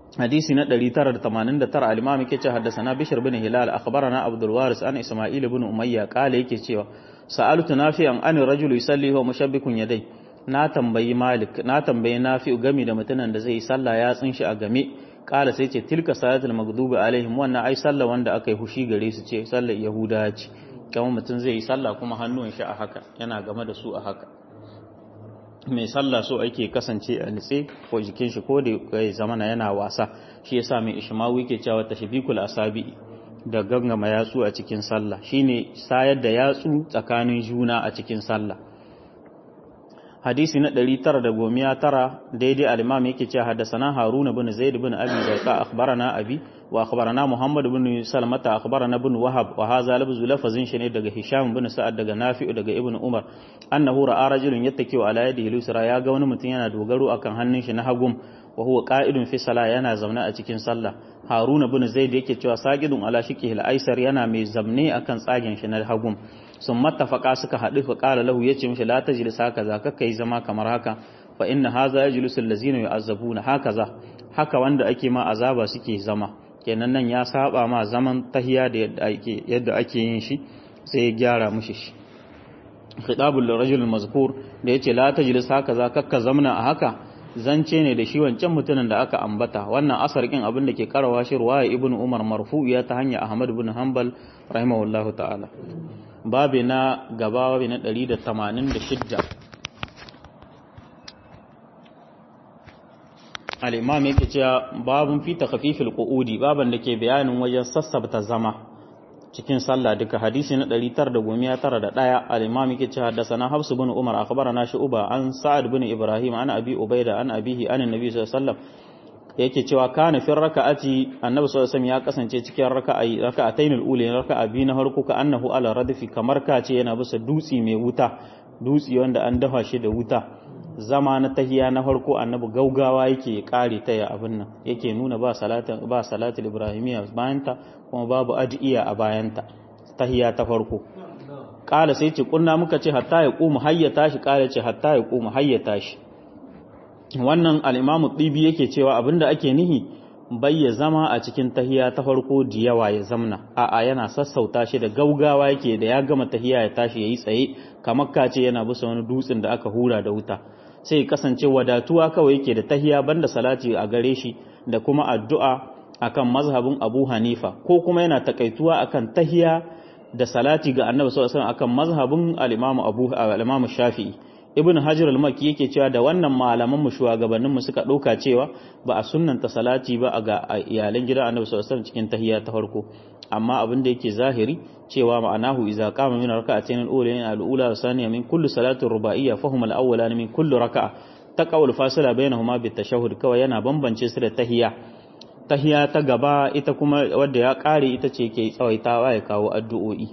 hadisi na 989 al-imam yake ce haddathana bishr bin hilal akhbarana abdul waris an isma'il ibn umayya kale yake cewa sa'altu nafi'an an rajulu yusalli wa mushabbikun yadai na tambayi malik na tambayi nafi'u game da mutumin da zai yi sallah ya tsin shi a game kala sai ce tilka salatul maghdubi alaihim wannan ai sallah wanda aka yi hushi gare su ce sallar yahuda ce kamar mutum zai yi sallah kuma hannun shi a haka yana game da su a haka mai sallah so ake kasance a nitse ko jikin shi ko da ya zamana yana wasa shi yasa mai ishmawi ke cewa tashbikul asabi da gangama yatsu a cikin sallah shine sayar da yatsu tsakanin juna a cikin sallah hadisi na 919 daidai al-imam yake cewa haddathana haruna bin zaid bin abi zaiqa akhbarana abi wa akhbarana muhammad bin salmata akhbarana bin wahab wa hadha labzu lafazin shi ne daga hisham bin sa'ad daga nafi'u daga ibn umar annahu ra'a rajulun yattaki'u ala yadihi lusra ya ga wani mutum yana dogaro akan hannun shi na hagum wa huwa qa'idun fi salah yana zaune a cikin sallah haruna bin zaid yake cewa sagidun ala shiqihi al-aisar yana mai zamne akan tsagen shi na hagum sun mattafaka suka haɗu fa qala lahu yace mishi la tajlis hakaza kaka yi zama kamar haka fa inna hadha yajlisu allazina yu'azzabuna hakaza haka wanda ake ma azaba suke zama kenan nan ya saba ma zaman tahiya da yadda ake yadda ake yin shi sai ya gyara mishi shi khitabul lirajul mazkur da yace la tajlis hakaza kakka zamna a haka zance ne da shi wancan mutumin da aka ambata wannan asar kin abin da ke karawa shi ruwaya ibnu umar marfu'iya ta hanya ahmad ibn hanbal rahimahullahu ta'ala babi na gaba babi na 186 al-imam yake cewa babun fi takhfifil qu'udi baban da ke bayanin wajen sassabta zama cikin sallah duka hadisi na 991 al-imam yake cewa haddathana Hafs bin Umar akhbarana Shu'ba an Sa'ad bin Ibrahim an Abi Ubaida an abihi an Annabi sallallahu alaihi wasallam yake cewa kana fi raka'ati Annabi sallallahu alaihi wasallam ya kasance cikin raka'i raka'atayn al-ula raka'a biyu na farko ka annahu ala radfi kamar ka ce yana bisa dutsi mai wuta dutsi wanda an dafa shi da wuta zama na tahiya na farko annabi gaugawa yake kare ta ya abin nan yake nuna ba salatin ba salatul ibrahimiyya bayanta kuma babu ad'iya a bayanta tahiya ta farko kala sai ce kunna muka ce hatta ya qumu hayyata shi kala ce hatta ya qumu hayyata shi wannan al-imam tibi yake cewa abinda ake nihi bayya zama a cikin tahiya ta farko da yawa ya zamna a'a yana sassauta shi da gaugawa yake da ya gama tahiya ya tashi yayi tsaye kamar kace yana bisa wani dutsen da aka hura da wuta sai kasance wadatuwa kawai yake da tahiya banda salati a gare shi da kuma addu'a akan mazhabin Abu Hanifa ko kuma yana takaituwa akan tahiya da salati ga Annabi sallallahu alaihi wasallam akan mazhabin al-Imam Abu al-Imam Shafi'i Ibn Hajar al-Makki yake cewa da wannan malaman mu shugabannin mu suka dauka cewa ba a sunnanta salati ba ga iyalan gidan Annabi sallallahu alaihi wasallam cikin tahiya ta farko amma abin da yake zahiri cewa ma'anahu idza qama min rak'atayn al-ulayn al-ula wa thaniya min kulli salatin ruba'iyya fa huma al-awwalan min kulli rak'a taqawul fasila bainahuma bit tashahhud kawai yana bambance su da tahiya tahiya ta gaba ita kuma wadda ya kare ita ce ke tsawaitawa ya kawo addu'o'i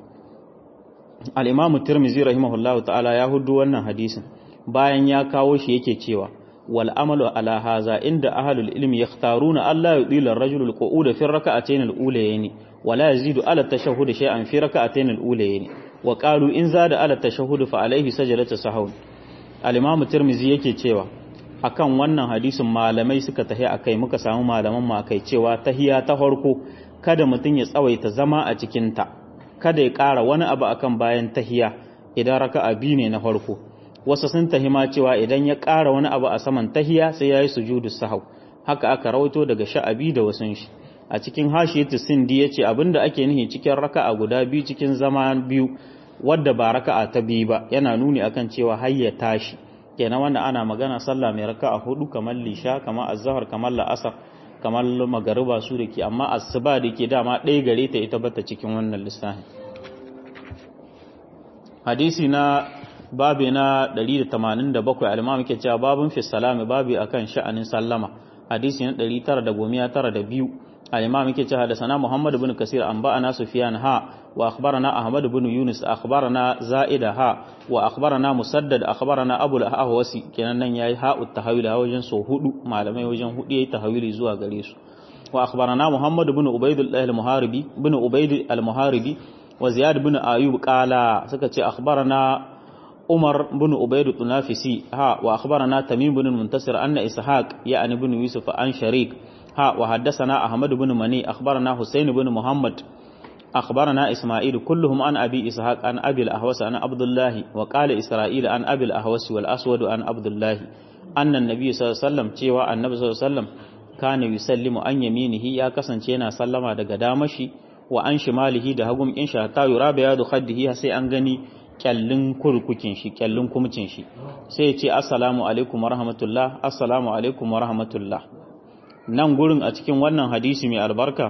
al-imam tirmizi rahimahullahu ta'ala ya hudu wannan hadisin bayan ya kawo shi yake cewa wal amalu ala haza inda ahlul ilmi yakhtaruna alla yudila ar-rajulu al-qu'uda fi rak'atayn al-ulayayn ولا يزيد على التشهد شيئا في ركعتين الأولين وقالوا إن زاد على التشهد فعليه سجدة سهو الإمام الترمذي yake cewa akan wannan hadisin malamai suka tahi akai muka samu malaman mu akai cewa tahiya ta farko kada mutun ya tsawaita zama a cikin ta kada ya ƙara wani abu akan bayan tahiya idan raka'a biyu ne na farko wasu sun tahima cewa idan ya ƙara wani abu a saman tahiya sai yayi sujudu sahau haka aka rawaito daga sha'abi da wasun shi a cikin hashiyatu sindi yace abinda ake nihi cikin raka'a guda biyu cikin zama biyu wadda ba raka'a ta biyu ba yana nuni akan cewa hayya tashi kenan wanda ana magana sallah mai raka'a hudu kamar lisha kamar azhar kamar la'asar kamar magariba su da ke amma asuba da ke dama ɗaya gare ta ita bata cikin wannan lissafi hadisi na babi na 187 al-imam yake cewa babun fi salami babi akan sha'anin sallama hadisi na 992 الإمام كي حدثنا محمد بن كثير أنبأنا سفيان ها وأخبرنا أحمد بن يونس أخبرنا زائد ها وأخبرنا مسدد أخبرنا أبو الأهوسي كان ياي ها التحويل ها وجن سو هدو معلمي وجن هدو ياي تحويل زوا غريس وأخبرنا محمد بن عبيد الله المحاربي بن عبيد المحاربي وزياد بن أيوب قال سكتي أخبرنا عمر بن عبيد الطنافسي ها وأخبرنا تميم بن المنتصر أن إسحاق يعني بن يوسف عن شريك ha wa haddathana ahmad ibn mani akhbarana husayn ibn muhammad أخبرنا إسماعيل كلهم عن أبي إسحاق عن أبي الأهوس عن عبد الله وقال إسرائيل عن أبي الأهوس والأسود عن عبد الله أن النبي صلى الله عليه وسلم cewa النبي صلى الله عليه وسلم كان يسلم عن يمينه ya kasance yana sallama daga damashi wa an shimalihi da hagum in sha ta yura bayadu khaddihi sai an gani kyallin kurkukin shi kyallin kumcin shi sai ya ce assalamu alaikum wa rahmatullah assalamu alaikum wa rahmatullah nan gurin a cikin wannan hadisi mai albarka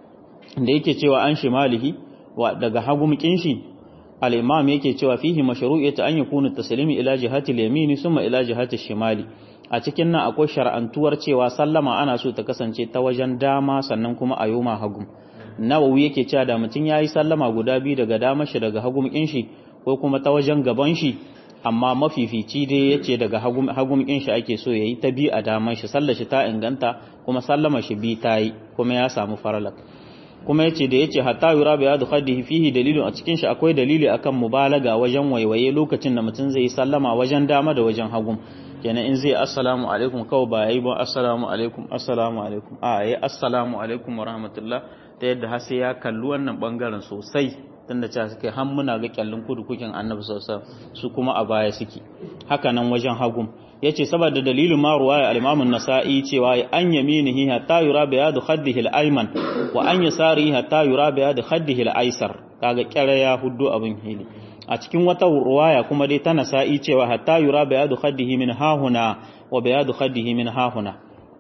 da yake cewa an shimalihi wa daga hagumkin shi al-imam yake cewa fihi mashru'iyatu an yakuna taslimi ila jihati al-yamin thumma ila jihati shimali a cikin nan akwai shar'antuwar cewa sallama ana so ta kasance ta wajen dama sannan kuma a yoma hagum nawawi yake cewa da mutum yayi sallama guda biyu daga dama shi daga hagumkin shi ko kuma ta wajen gaban shi amma mafifici dai yace daga hagum hagumkin shi ake so yayi ta bi a daman shi sallar shi ta inganta kuma sallama shi bi tayi kuma ya samu faralak kuma yace da yace hatta yura bi yadu khaddihi fihi dalilun a cikin shi akwai dalili akan mubalaga wajen waiwaye lokacin da mutum zai sallama wajen dama da wajen hagu kenan in zai assalamu alaikum kawai ba yayi ba assalamu alaikum assalamu alaikum a yayi assalamu alaikum wa rahmatullah ta yadda har sai ya kalli wannan bangaren sosai tunda cewa suke har muna ga kyallin kudu kukin annabi sallallahu su kuma a baya suke haka nan wajen hagu yace saboda dalilin ma ruwaya al-Imam an-Nasa'i cewa an yaminihi hatta yura bayadu khaddihi al-ayman wa an yasarihi hatta yura bayadu khaddihi al-aysar kaga kyara ya huddu abin hili a cikin wata ruwaya kuma dai ta Nasa'i cewa hatta yura bayadu khaddihi min hahuna wa bayadu khaddihi min hahuna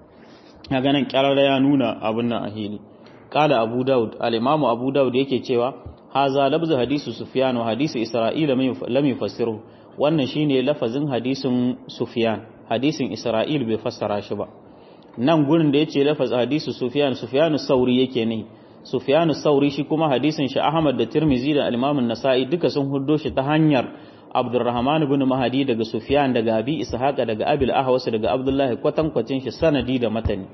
kaga nan kyara ya nuna abin nan a hili qala Abu Dawud al-Imam Abu Dawud yake cewa haza labzu hadisi Sufyan wa hadisi Isra'ila lam yufassiru wannan shine lafazin hadisin Sufyan hadisin Isra'il bai fassara shi ba nan gurin da yace lafaz hadisi Sufyan Sufyan Sauri yake ne Sufyan Sauri shi kuma hadisin shi Ahmad da Tirmizi da Imam nasai duka sun huddo shi ta hanyar Abdurrahman ibn Mahdi daga Sufyan daga Abi Ishaq daga Abil Ahwas daga Abdullah kwatankwacin shi sanadi da matani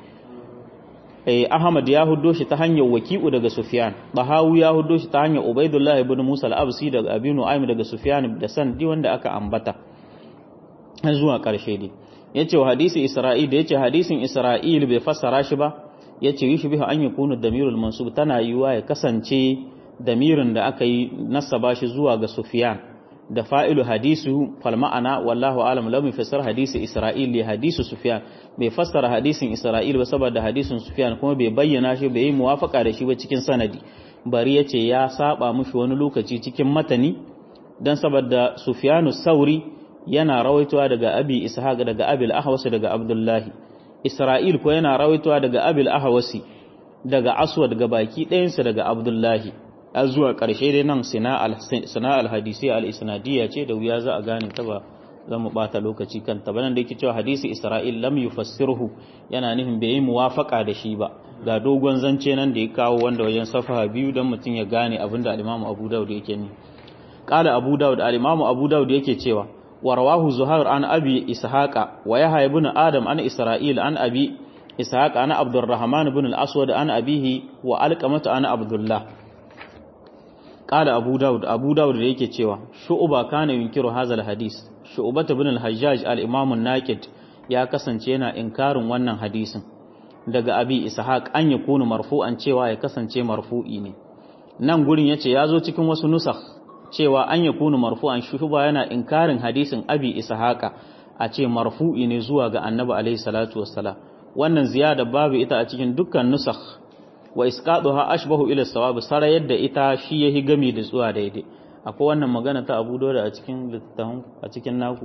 eh Ahmad ya huddo shi ta hanyar Waki'u daga Sufyan Bahawi ya huddo shi ta hanyar Ubaidullah ibn Musa al-Absi daga Abi Nu'aym daga Sufyan da sanadi wanda aka ambata har zuwa karshe dai yace wa hadisi Isra'il da yace hadisin Isra'il bai fassara shi ba yace yushbihu an yakunu damirul mansub tana yiwa ya kasance damirin da aka yi nasaba shi zuwa ga Sufyan da fa'ilu hadisu fal ma'ana wallahu alam lam yufassir hadisi Isra'il li hadisu Sufyan bai fassara hadisin Isra'il ba saboda hadisin Sufyan kuma bai bayyana shi bai yi muwafaka da shi ba cikin sanadi bari yace ya saba mushi wani lokaci cikin matani dan saboda Sufyanu Sauri yana rawaitowa daga Abi Ishaq daga Abi al-Ahwas daga Abdullahi Isra'il ko yana rawaitowa daga Abi al-Ahwasi daga Aswad daga baki ɗayansa daga Abdullahi a zuwa ƙarshe dai nan sina al-hadisi al-isnadiyya ce da wuya za a gane ta ba za mu bata lokaci kan ta banan da yake cewa hadisi Isra'il lam yufassirhu yana nufin bai yi muwafaka da shi ba ga dogon zance nan da ya kawo wanda wajen safaha biyu don mutum ya gane abin da al-Imam Abu Dawud yake ni qala Abu Dawud al-Imam Abu Dawud yake cewa wa rawahu Zuhair an Abi Ishaqa wa Yahya ibn Adam an Isra'il an Abi Ishaq an Abdurrahman ibn al-Aswad an abihi wa Alqamah an Abdullah qala Abu Dawud Abu Dawud da yake cewa shu'ba kana yunkiru hadha al-hadis shu'bat ibn al-Hajjaj al-Imam an-Naqid ya kasance yana inkarin wannan hadisin daga Abi Ishaq an yakunu marfu'an cewa ya kasance marfu'i ne nan gurin yace ya zo cikin wasu nusakh cewa an yakunu marfu'an shu'ba yana inkarin hadisin Abi Ishaqa a ce marfu'i ne zuwa ga Annabi alaihi salatu wassalam wannan ziyada babu ita a cikin dukkan nusakh wa isqaduha ashbahu ila sawab sara yadda ita shi yahi gami da zuwa daidai akwai wannan magana ta Abu Dawud a cikin littafin a cikin naku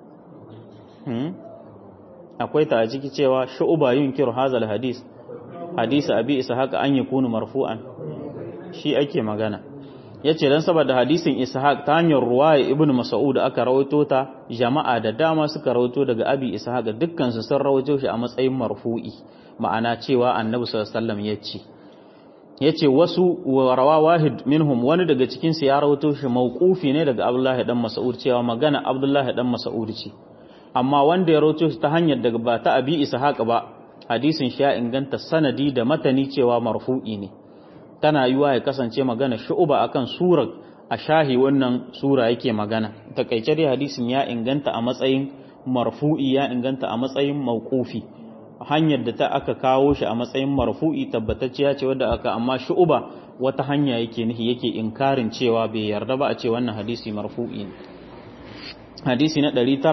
hmm akwai ta a ciki cewa shu'ba yunkiru hazal hadis hadisi abi ishaq an yakunu marfu'an shi ake magana yace dan saboda hadisin ishaq ta hanyar ruwaya ibnu mas'ud aka rawaito ta jama'a da dama suka rawaito daga abi ishaq dukkan su sun rawaito shi a matsayin marfu'i ma'ana cewa annabi sallallahu alaihi wasallam yace yace wasu rawa wahid minhum wani daga cikin su ya rawaito shi mauqufi ne daga abdullahi dan mas'ud cewa magana abdullahi dan mas'ud ce amma wanda ya rawaito shi ta hanyar daga ba ta abi ishaq ba hadisin shi ya inganta sanadi da matani cewa marfu'i ne tana yiwa ya kasance magana shu'uba akan surar a shahi wannan sura yake magana takaice dai hadisin ya inganta a matsayin marfu'i ya inganta a matsayin mauqufi hanyar da ta aka kawo shi a matsayin marfu'i tabbatacciya ce wadda aka amma shu'uba wata hanya yake nihi yake inkarin cewa bai yarda ba a ce wannan hadisi marfu'i ne hadisi na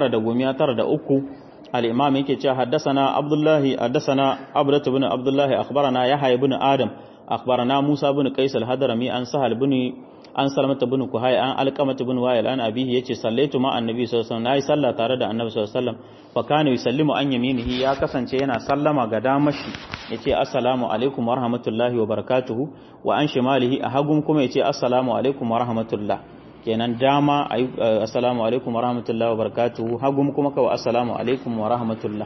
993 al-imam yake cewa haddathana abdullahi haddathana abdat ibn abdullahi akhbarana yahya ibn adam akhbarana musa ibn qais al-hadrami an sahal ibn an salmata bin kuhai an alqamata bin wa'il an abihi yace sallaitu ma annabi sallallahu alaihi wasallam nayi sallah tare da annabi sallallahu alaihi wasallam fa kana yusallimu an yaminihi ya kasance yana sallama ga damashi yace assalamu alaikum wa rahmatullahi wa barakatuhu wa an shimalihi a hagun kuma yace assalamu alaikum wa rahmatullah kenan dama assalamu alaikum wa rahmatullahi wa barakatuhu hagun kuma kawai assalamu alaikum wa rahmatullah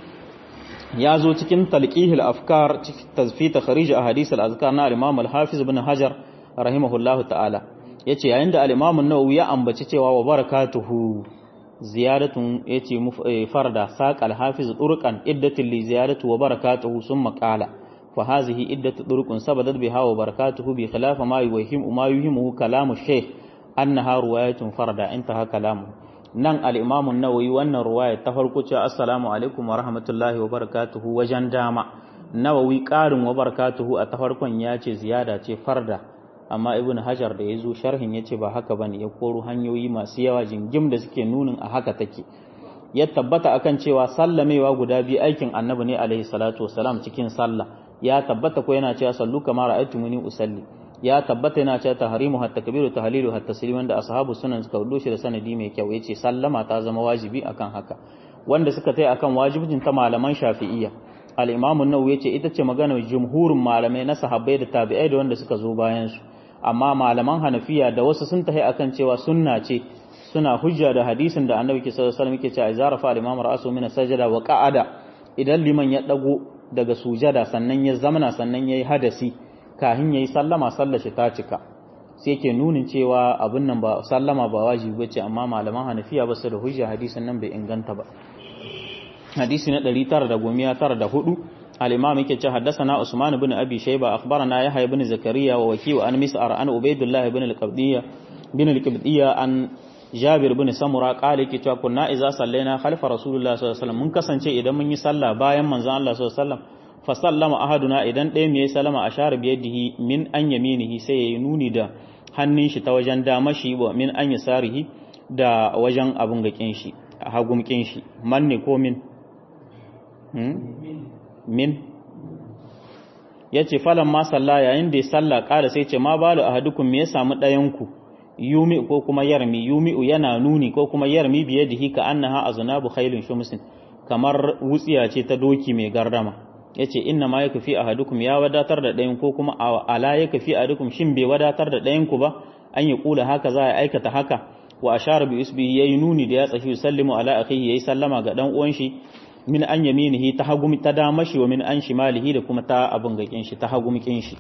ya zo cikin talqihil afkar fi takhrij ahadith al-azkar na al-imam al-hafiz ibn hajar rahimahullahu ta'ala yace yayin da al-Imam an-Nawawi ya ambaci cewa wa barakatuhu ziyadatun yace farda saqal hafiz turqan iddatul li ziyadatu wa barakatuhu summa qala fa hadhihi iddatu turqun sabadat biha wa barakatuhu bi khilaf ma yuhim ma yuhimu kalamu shaykh annaha riwayatun farda intaha kalamu nan al-Imam an-Nawawi wannan riwaya ta farko ce assalamu alaikum wa rahmatullahi wa barakatuhu wajen dama Nawawi ƙarin wa barakatuhu a ta farkon ya ce ziyada ce farda amma ibn hajar da ya zo sharhin ya ce ba haka bane ya koro hanyoyi masu yawa jingim da suke nunin a haka take ya tabbata akan cewa sallamewa guda biyu aikin annabi ne alaihi salatu wasalam cikin sallah ya tabbata ko yana cewa sallu kama ra'aytumuni usalli ya tabbata yana cewa tahrimu hatta kabiru tahlilu hatta taslim wanda ashabu sunan suka wudo shi da sanadi mai kyau yace sallama ta zama wajibi akan haka wanda suka tai akan wajibin ta malaman shafi'iyya al-imam an-nawawi yace ita ce maganar jumhurin malamai na sahabbai da tabi'ai da wanda suka zo bayan su amma malaman hanafiya da wasu sun tahi akan cewa sunna ce suna hujja da hadisin da annabi sallallahu alaihi wasallam yake cewa izara fa al-imam ra'su min sajada wa qa'ada idan liman ya dago daga sujada sannan ya zamana sannan yayi hadasi kahin yayi sallama sallar shi ta cika sai yake nunin cewa abin nan ba sallama ba wajibi bace amma malaman hanafiya ba su da hujja hadisin nan bai inganta ba hadisi na 994 الإمام يكي حدثنا عثمان بن أبي شيبة أخبرنا يحيى بن زكريا ووكيع عن مسعر عن عبيد الله بن القبدية بن القبدية عن جابر بن سمرة قال يكي كنا إذا صلينا خلف رسول الله صلى الله عليه وسلم من كسن شيء إذا من يصلى بايا من زان الله صلى الله عليه وسلم فسلم أحدنا إذا ديم يسلم أشار بيده من أن يمينه سينوني دا hannun shi ta wajen dama shi wa min an yasarihi da wajen abun gakin shi hagumkin shi man ne ko min min ya ce falon ma salla yayin da ya salla ƙara sai ce ma balu a hadukun me ya samu ɗayanku yumi ko kuma yarmi yumi'u yana nuni ko kuma yarmi biye da hika an naha a zunabu khailun shumsin kamar wutsiya ce ta doki mai gardama ya ce inna ma ya kafi a hadukum ya wadatar da ɗayan ko kuma ala ya kafi a hadukum shin bai wadatar da ɗayanku ba an yi kula haka za a aikata haka wa ashara bi usbi yayi nuni da ya tsashi sallimu ala akhihi yayi sallama ga dan uwan shi min an yaminihi ta hagumi ta dama shi wa min an shimalihi da kuma ta abin gakin shi ta hagumikin shi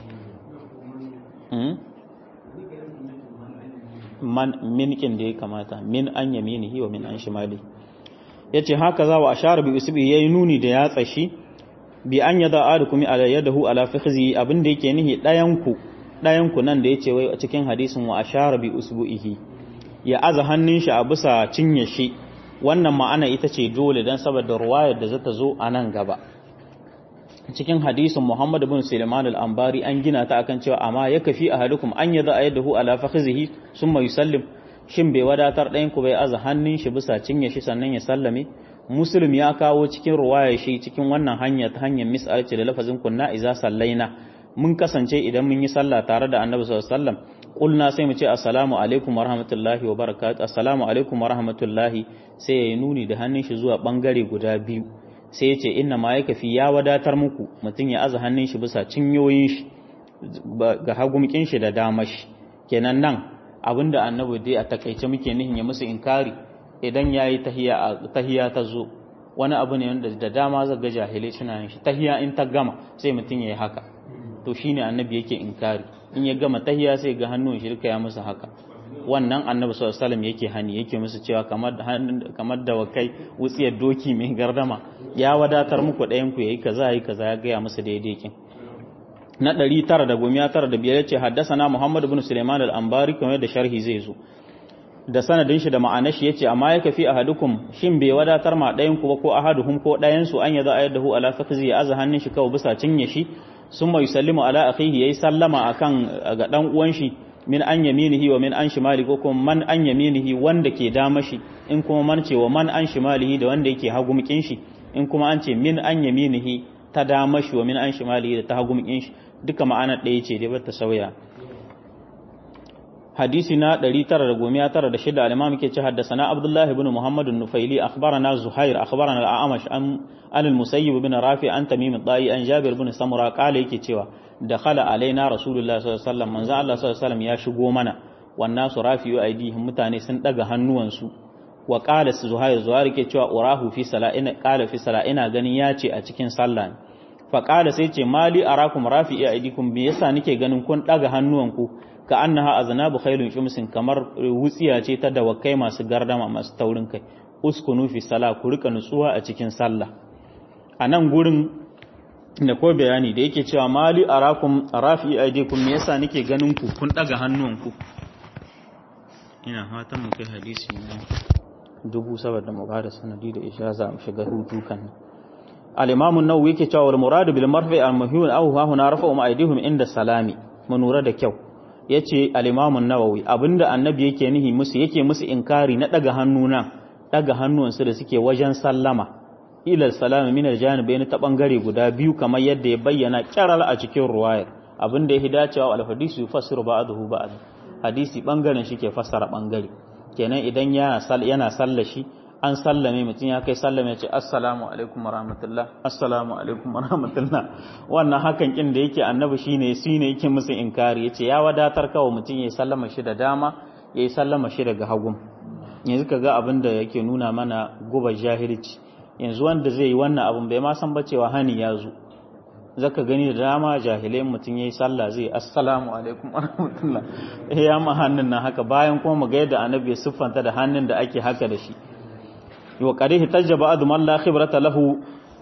man min kin da ya kamata min an yaminihi wa min an shimalihi yace haka za wa ashara bi usbi yayi nuni da ya tsashi bi an yada adukum ala yadahu ala fikhzi abin da yake nihi dayan ku dayan ku nan da yace wai a cikin hadisin wa ashara bi usbuhi ya aza hannun shi a bisa cinye shi wannan ma'ana ita ce dole don saboda ruwayar da zata zo a nan gaba cikin hadisin Muhammad bin Sulaiman al-Ambari an gina ta akan cewa amma ya kafi ahadukum an yadda ayadahu ala fakhizihi summa yusallim shin bai wadatar ɗayan ku bai aza hannun shi bisa cinye shi sannan ya sallame Muslim ya kawo cikin ruwayar shi cikin wannan hanya ta hanyar mis'al ce da lafazin kunna iza sallaina mun kasance idan mun yi sallah tare da Annabi sallallahu alaihi wasallam kulna sai mu ce assalamu alaikum warahmatullahi wabarakatuh assalamu alaikum warahmatullahi sai ya yi nuni da hannun shi zuwa bangare guda biyu sai ya ce inna ma ya kafi ya wadatar muku mutum ya aza hannun shi bisa cinyoyin shi ga hagumkin shi da damar shi kenan nan abinda annabi dai a takaice muke nihin ya musu inkari idan yayi tahiya tahiya ta zo wani abu ne wanda da dama zaga jahilai suna yin shi tahiya in ta gama sai mutum yayi haka to shine annabi yake inkari in ya gama tahiya sai ga hannun shirka ya musu haka wannan annabi sallallahu alaihi wasallam yake hani yake musu cewa kamar kamar da wakai wutsiyar doki mai gardama ya wadatar muku ɗayan ku yayi kaza yayi kaza ya gaya musu daidai kin na 915 yace haddasana Muhammad ibn Sulaiman al-Ambari kamar da sharhi zai zo da sanadin shi da ma'anar shi yace amma yake fi ahadukum shin bai wadatar ma ɗayan ku ba ko ahaduhum ko ɗayan su an yaza ayadahu ala fakzi ya aza hannun shi kawai bisa cinye shi summa yusallimu ala akhihi yayi sallama akan ga dan uwan shi min an yaminihi wa min an shimali ko kuma man an yaminihi wanda ke dama shi in kuma man ce wa man an shimalihi da wanda yake hagumkin shi in kuma an ce min an yaminihi ta dama shi wa min an shimalihi da ta hagumkin shi duka ma'anar ɗaya ce dai bata sauya hadisi na 996 al-imam yake ce haddathana abdullah ibn muhammad an-nufaili akhbarana zuhair akhbarana al-a'mash an al-musayyib ibn rafi an tamim ad-da'i an jabir ibn samura qala yake cewa dakhala alaina rasulullah sallallahu alaihi wasallam manzo Allah sallallahu alaihi wasallam ya shigo mana wannan su rafi'u aidihim mutane sun daga hannuwansu wa qala zuhair zuhair yake cewa urahu fi sala'ina qala fi sala'ina ganin ya ce a cikin sallah fa qala sai ce mali arakum rafi'u aidikum me yasa nake ganin kun daga hannuwanku ka annaha aznabu khailun shumsin kamar wutsiya ce ta dawakai masu gardama masu taurin kai uskunu fi sala ku rika nutsuwa a cikin sallah a nan gurin da ko bayani da yake cewa mali arakum rafi aidikum me yasa nake ganin ku kun daga hannuwanku ina fatan mu kai hadisi ne dubu saboda mu bada sanadi da ishaza mu shiga hutu kan al-imam an-nawawi yake cewa wal murad bil marfi al-muhyun aw ha huna rafa'u aydihim inda salami mu nura da kyau yace al-imam an-nawawi abinda annabi yake nihi musu yake musu inkari na daga hannuna daga hannuwansu da suke wajen sallama ila salami min al-janibayn ta bangare guda biyu kamar yadda ya bayyana kiral a cikin ruwayar abinda yake dacewa al-hadisi yufassiru ba'dahu ba'd hadisi bangaren shi ke fassara bangare kenan idan yana yana sallashi an sallame mutum ya kai sallame ya ce assalamu alaikum warahmatullah assalamu alaikum warahmatullah wannan hakan kin da yake annabi shine shine yake musu inkari yace ya wadatar kawai mutum ya sallama shi da dama ya sallama shi daga hagun yanzu kaga abin da yake nuna mana guba jahilci yanzu wanda zai yi wannan abin bai ma san ba cewa hani ya zo zaka gani da dama jahilai mutum yayi sallah zai assalamu alaikum warahmatullah eh ya ma hannun nan haka bayan kuma mu ga yadda annabi ya siffanta da hannun da ake haka da shi wa qadihi tajaba adu man la khibrata lahu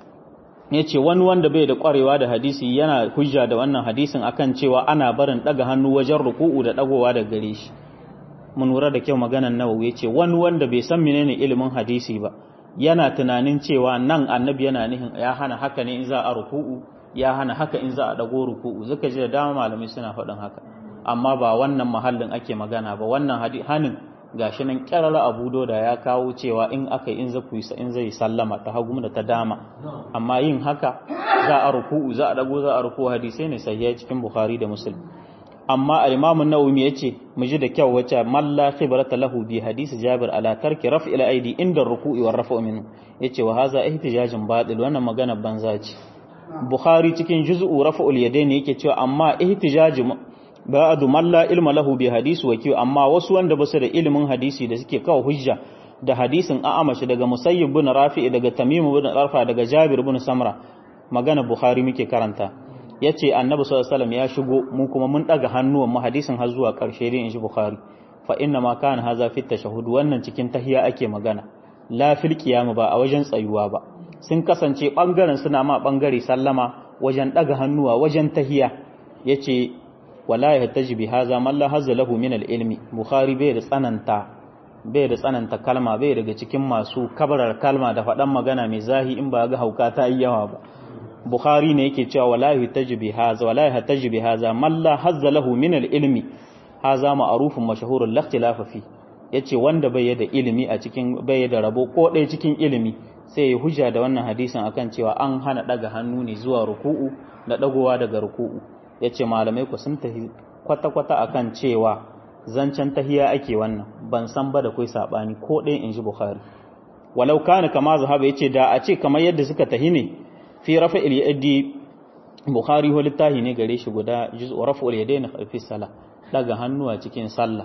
yace wani wanda bai da kwarewa da hadisi yana hujja da wannan hadisin akan cewa ana barin daga hannu wajen ruku'u da dagowa da gare shi mun lura da kyau maganan nawawi yace wani wanda bai san menene ilimin hadisi ba yana tunanin cewa nan annabi yana nihin ya hana haka ne in za a ruku'u ya hana haka in za a dago ruku'u zaka ji da dama malamai suna faɗin haka amma ba wannan mahallin ake magana ba wannan hanin gashi nan kyarara abu da ya kawo cewa in aka in zaku yi in zai sallama ta hagu da ta dama amma yin haka za a ruku'u za a dago za a ruku hadisai ne sahiha cikin bukhari da muslim amma al-imam an-nawawi yace mu ji da kyau wace malla khibrata lahu bi hadisi jabir ala tarki raf'i al-aidi inda ruku'i war raf'u minhu yace wa hadha ihtijajun batil wannan magana banza ce bukhari cikin juz'u raf'ul yadaini yake cewa amma ihtijaju ba'adu man la ilma lahu bi hadisi wa kiyo amma wasu wanda basu da ilimin hadisi da suke kawo hujja da hadisin a'amashi daga musayyib bin rafi'i daga tamim bin arfa daga jabir bin samra magana bukhari muke karanta yace annabi sallallahu alaihi wasallam ya shigo mu kuma mun daga hannuwan mu hadisin har zuwa karshe dai inji bukhari fa inna ma kana haza fi tashahhud wannan cikin tahiya ake magana la fil qiyam ba a wajen tsayuwa ba sun kasance bangaren suna ma bangare sallama wajen daga hannuwa wajen tahiya yace wala ya taji bi haza man la hazza lahu min al-ilmi bukhari bai da tsananta bai da tsananta kalma bai daga cikin masu kabarar kalma da faɗan magana mai zahi in ba ga hauka ta yi yawa ba bukhari ne yake cewa wala ya taji bi haza wala ya taji bi haza man la hazza lahu min al-ilmi haza ma'rufun mashhurun la ikhtilafa fi yace wanda bai da ilimi a cikin bai da rabo ko ɗaya cikin ilimi sai ya hujja da wannan hadisin akan cewa an hana daga hannu ne zuwa ruku'u da dagowa daga ruku'u ya ce malamai ku sun tafi kwata-kwata a kan cewa zancen tahiya ake wannan ban san ba da kai saɓani ko ɗaya in ji bukhari walau kana kama zahaba ya ce da a ce kamar yadda suka tahi ne fi rafa ilyadi bukhari wa littahi ne gare shi guda juz'u rafa ilyadi na fi sala daga hannuwa cikin sallah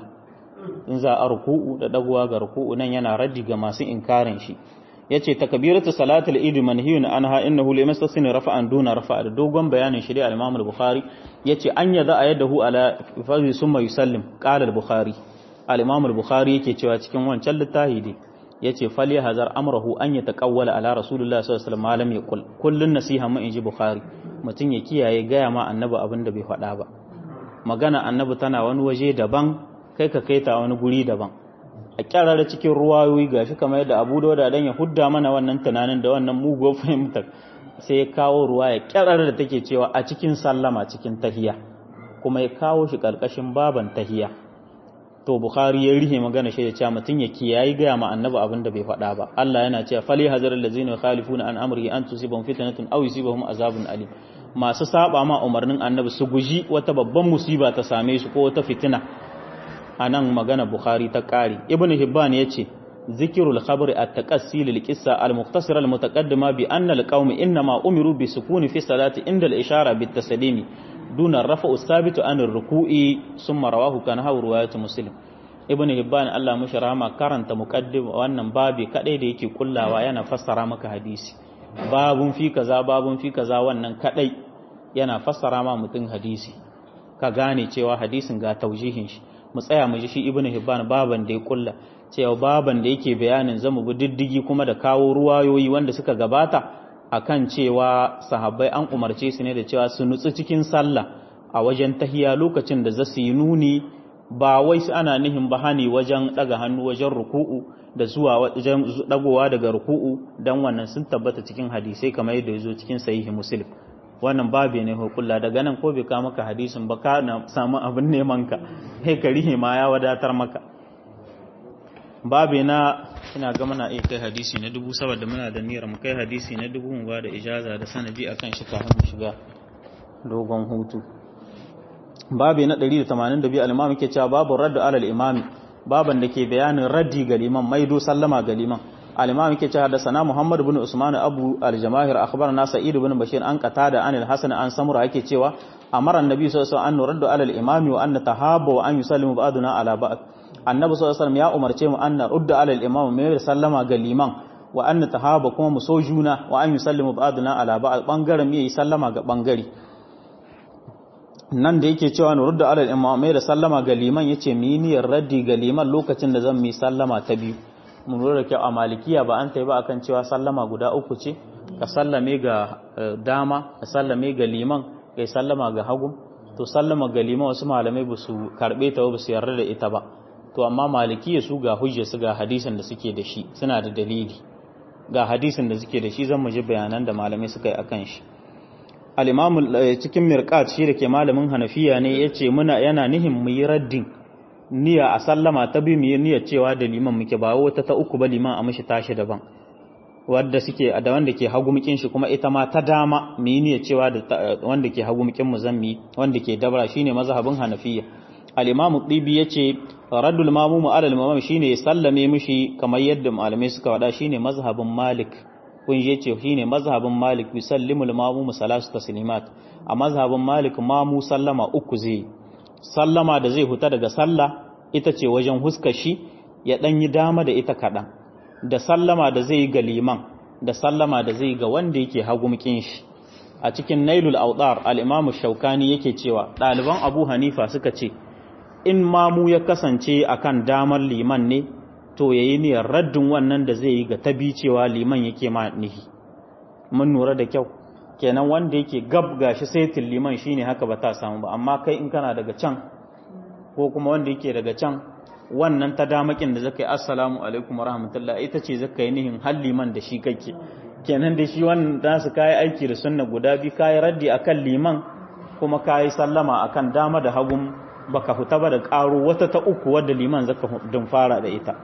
in za a ruku'u da dagowa ga ruku'u nan yana raddi ga masu inkarin shi yace takbiratu salatul eid manhiyun anha innahu limastasini rafa'an duna rafa'a da dogon bayanin shi da al-Imam al-Bukhari yace an yada ayadahu ala fazi summa yusallim qala al-Bukhari al-Imam al-Bukhari yake cewa cikin wancan littafi dai yace fali hazar amrahu an yataqawwala ala rasulullah sallallahu alaihi wasallam malam yaqul kullun nasiha mu inji Bukhari mutun ya kiyaye gaya ma annabi abin da bai faɗa ba magana annabi tana wani waje daban kai ka kaita wani guri daban a kyarara cikin ruwayoyi gashi kamar yadda Abu Dawud dan ya hudda mana wannan tunanin da wannan muguwar fahimtar sai ya kawo ruwa ya kyarara da take cewa a cikin sallama cikin tahiya kuma ya kawo shi karkashin baban tahiya to Bukhari ya rihe magana shi ya ce mutun ya kiyayi ga ma annabi abin da bai faɗa ba Allah yana cewa fali hazarul ladzina yukhalifuna an amrihi an tusibahum fitnatun aw yusibahum azabun alim masu saba ma umarnin annabi su guji wata babban musiba ta same su ko wata fitina a nan magana Bukhari ta ƙari. Ibn Hibban ya ce, Zikirul khabri a taƙassi lil qissa al muqtasira al mutaqaddima bi anna al qaumi inma umiru bi sukuni fi salati inda al ishara bit taslimi duna rafa sabitu an ar ruku'i summa rawahu kana hawa riwayat muslim Ibn Hibban Allah mushi rahama karanta muqaddim wannan babi kadai da yake kullawa yana fassara maka hadisi babun fi kaza babun fi kaza wannan kadai yana fassara ma mutum hadisi ka gane cewa hadisin ga taujihin shi mu tsaya mu ji shi ibnu hibban baban da ya kulla cewa baban da yake bayanin zamu bi diddigi kuma da kawo ruwayoyi wanda suka gabata akan cewa sahabbai an umarce su ne da cewa su nutsu cikin sallah a wajen tahiya lokacin da zasu yi nuni ba wai su ana nihin bahani wajen daga hannu wajen ruku'u da zuwa wajen dagowa daga ruku'u dan wannan sun tabbata cikin hadisai kamar yadda ya zo cikin sahihi muslim wannan babe ne hukulla daga nan ko bai ka maka hadisin ba ka na samu abin neman ka he ka rihe ma ya wadatar maka babe na ina ga muna iya kai hadisi na dubu saboda muna da niyyar mu kai hadisi na dubu mu ba da ijaza da sanadi akan shi kafin mu shiga dogon hutu babe na 182 al-imam yake cewa babu raddu alal imami baban da ke bayanin raddi ga liman maido sallama ga liman الإمام كي حدثنا محمد بن عثمان أبو الجماهير أخبرنا سعيد بن بشير أن قتادة عن الحسن عن سمرة كي cewa أمر النبي صلى الله عليه وسلم أن نرد على الإمام وأن نتهاب وأن يسلم بعضنا على بعض النبي صلى الله عليه وسلم يا أمر cewa أن نرد على الإمام mai sallama ga liman wa an natahaba kuma mu so juna wa an yusallimu ba'duna ala ba'd bangaren mai sallama ga bangare nan da yake cewa nurudda ala al-imam mai sallama ga liman yace mi niyyar raddi ga liman lokacin da zan mi sallama ta biyu mun lura da kyau a malikiya ba an ta ba akan cewa sallama guda uku ce ka sallame ga dama ka sallame ga liman kai sallama ga hagu to sallama ga liman wasu malamai ba su karbe ta ba su yarda da ita ba to amma malikiya su ga hujja su ga hadisin da suke da shi suna da dalili ga hadisin da suke da shi zan mu ji bayanan da malamai suka yi akan shi al-imamu cikin mirqat shi da ke malamin hanafiya ne yace muna yana nihin mu yi raddin niyya a sallama ta bi mu yi niyyar cewa da liman muke ba wata ta uku ba liman a mishi tashi daban wanda suke da wanda ke hagu mukin shi kuma ita ma ta dama mu yi niyyar cewa da wanda ke hagu mukin mu zan mi wanda ke dabra shine mazhabin hanafiya al-imam tibi yace raddul mamum ala al-imam shine ya sallame mishi kamar yadda malamai suka wada shine mazhabin malik kun je ce shine mazhabin malik bi sallimu al-mamum salasu taslimat a mazhabin malik mamu sallama uku zai sallama da zai huta daga sallah ita ce wajen huskar shi ya dan yi dama da ita kaɗan da sallama da zai yi ga liman da sallama da zai ga wanda yake hagumkin shi a cikin nailul autar al-imamu shaukani yake cewa ɗaliban abu hanifa suka ce in mamu ya kasance akan damar liman ne to yayi niyyar raddin wannan da zai yi ga tabi cewa liman yake ma nihi mun nura da kyau kenan wanda yake gab gashi saitin liman shine haka ba ta samu ba amma kai in kana daga can ko kuma wanda yake daga can wannan ta damakin da zaka yi assalamu alaikum warahmatullahi ita ce zaka yi nihin hal liman da shi kake kenan da shi wannan da su kai aiki da sunna guda bi kai raddi akan liman kuma kai sallama akan dama da hagun baka fita ba da karo wata ta uku wadda liman zaka dun fara da ita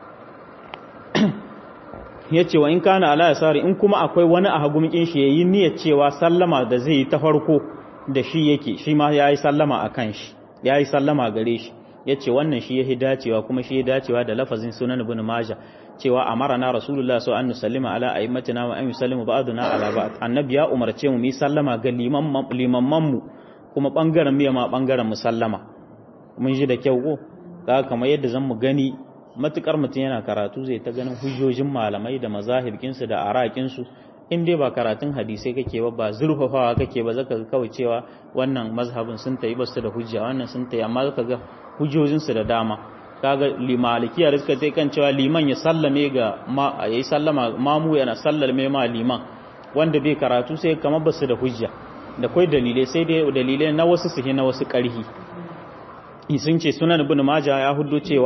ya ce wa in kana ala yasari in kuma akwai wani a hagumikin shi yayi niyyar cewa sallama da zai yi ta farko da shi yake shi ma yayi sallama akan shi yayi sallama gare shi yace wannan shi yahi dacewa kuma shi ya dacewa da lafazin sunan ibn majah cewa amarana rasulullah sallallahu alaihi wasallam ala aimatina wa an yusallimu ba'duna ala ba'd annabi ya umarce mu mu sallama ga liman limamman mu kuma bangaren miya ma bangaren mu sallama mun ji da kyau ko kaga kamar yadda zan mu gani matukar mutum yana karatu zai ta ganin hujjojin malamai da mazahibkinsu da arakinsu in dai ba karatun hadisai kake ba ba zurfafawa kake ba zaka ga kawai cewa wannan mazhabin sun tayi basu da hujja wannan sun tayi amma zaka ga hujjojinsu da dama kaga limalikiya da suka kan cewa liman ya sallame ga ma yayi sallama mamu yana sallame ma liman wanda bai karatu sai kamar basu da hujja da kai dalilai sai dai dalilai na wasu su na wasu karhi sun ce sunan ibn majah ya huddo cewa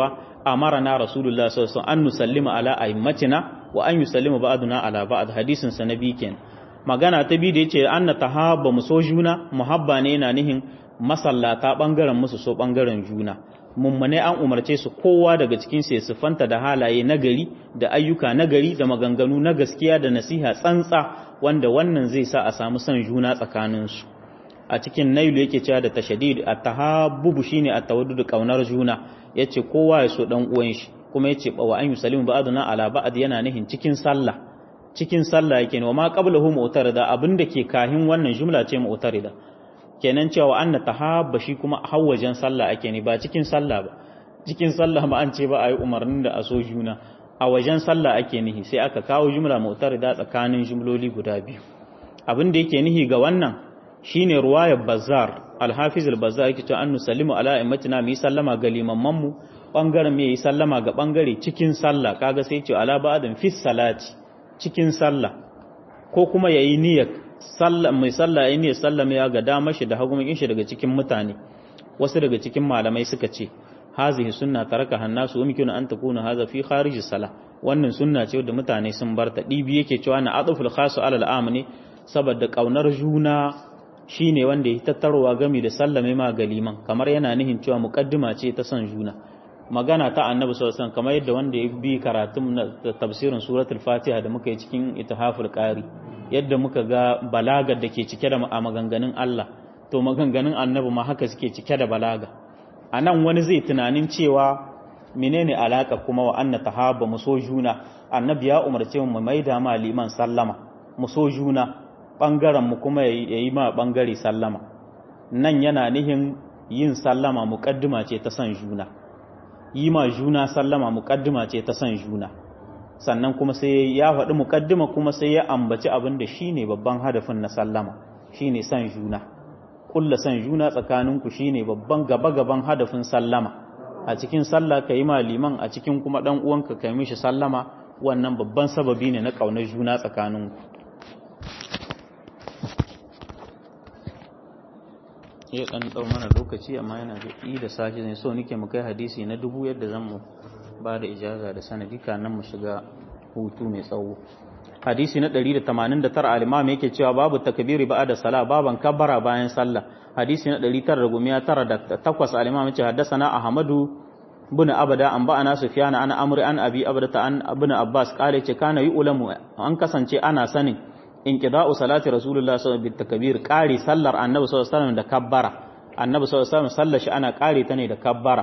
amarana rasulullah sallallahu alaihi wasallam an nusallima ala aimmatina wa an yusallima ba'duna ala ba'd hadisin sa nabi ken magana ta bi da yace anna tahabba mu so juna muhabba ne yana nihin masallata bangaren musu so bangaren juna mummune an umarce su kowa daga cikin su ya sifanta da halaye nagari da ayyuka nagari da maganganu na gaskiya da nasiha tsantsa wanda wannan zai sa a samu son juna tsakaninsu a cikin nailu yake cewa da tashadid at-tahabbu shine at-tawaddud kaunar juna yace kowa ya so dan uwan shi kuma yace wa an yusallimu ba'duna ala ba'd yana nihin cikin sallah cikin sallah yake ne wa ma qablahu mu'tarida abinda ke kahin wannan jumla ce mu'tarida kenan cewa anna tahabba shi kuma hawajen sallah ake ne ba cikin sallah ba cikin sallah ma an ce ba ayi umarnin da a so juna a wajen sallah ake nihi sai aka kawo jumla mu'tarida tsakanin jumloli guda biyu abin da yake nihi ga wannan shine ruwayar bazar al-hafiz al-bazar yake cewa an nusallimu ala immatina mu sallama ga limamman mu bangaren me yi sallama ga bangare cikin sallah kaga sai ce ala ba'din fi salati cikin sallah ko kuma yayi niyyar sallah mai sallah yayi niyyar sallama ya ga dama shi da hagumin shi daga cikin mutane wasu daga cikin malamai suka ce hazihi sunna taraka hannasu umkinu an takuna hadha fi kharij salah wannan sunna ce da mutane sun barta dibi yake cewa na aduful khasu alal am ne saboda kaunar juna shine wanda ya tattarowa gami da sallame ma galiman kamar yana nihin cewa muqaddima ce ta son juna magana ta annabi sallallahu alaihi wasallam kamar yadda wanda ya bi karatun na tafsirin suratul fatiha da muka yi cikin itihaful qari yadda muka ga balagar da ke cike da maganganun Allah to maganganun annabi ma haka suke cike da balaga a nan wani zai tunanin cewa menene alaka kuma wa anna tahaba mu so juna annabi ya umarce mu mai da ma liman sallama mu so juna bangaren mu kuma yayi ma bangare sallama nan yana nihin yin sallama muqaddima ce ta san juna yi ma juna sallama muqaddima ce ta san juna sannan kuma sai ya faɗi muqaddima kuma sai ya ambaci abin da shine babban hadafin na sallama shine san juna kulla san juna tsakaninku shine babban gaba-gaban hadafin sallama a cikin sallah ka yi ma liman a cikin kuma dan uwanka ka mishi sallama wannan babban sababi ne na kaunar juna tsakaninku ya dan dau mana lokaci amma yana da yi da sashi ne so nike mu kai hadisi na dubu yadda zan mu ba da ijaza da sanadi nan mu shiga hutu mai tsawo hadisi na 189 al-imam yake cewa babu takbiri ba'da salah baban kabbara bayan sallah hadisi na 998 al-imam yace haddathana ahmadu bin abada an ba'ana sufyan an amri an abi abdata an ibn abbas kale ce kana yi ulamu an kasance ana sanin inqida'u salati rasulullah sallallahu alaihi wasallam takbir kare sallar annabi sallallahu alaihi wasallam da kabbara annabi sallallahu alaihi wasallam sallar shi ana kare ta ne da kabbara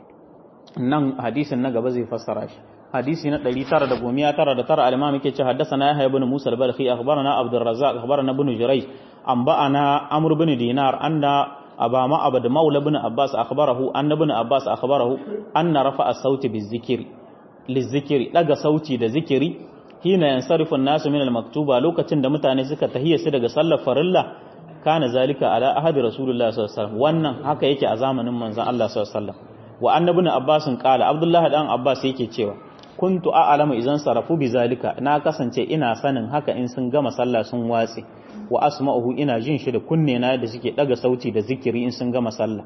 nan hadisin na gaba zai fassara shi حديث ندري ترى دقوميا ترى ترى الإمام كي حدثنا يحيى بن موسى البلخي أخبرنا عبد الرزاق أخبرنا بن جريج أنبأنا عمرو بن دينار أن أبا ما أبد مولى بن عباس أخبره أن ابن عباس أخبره أن رفع الصوت بالذكر للذكر لقى صوتي لذكري حين ينصرف الناس من المكتوبة لوكة دمتاني سكة هي سيدة صلى فرلا كان ذلك على أحد رسول الله صلى الله عليه وسلم وأن هكا يكي أزامن من الله صلى الله عليه وسلم وأن ابن عباس قال عبد الله بن عباس يكي تشيوه kuntu a'lamu idan sarafu bizalika na kasance ina sanin haka in sun gama sallah sun watse wa asma'uhu ina jin shi da kunne na da suke daga sauti da zikiri in sun gama sallah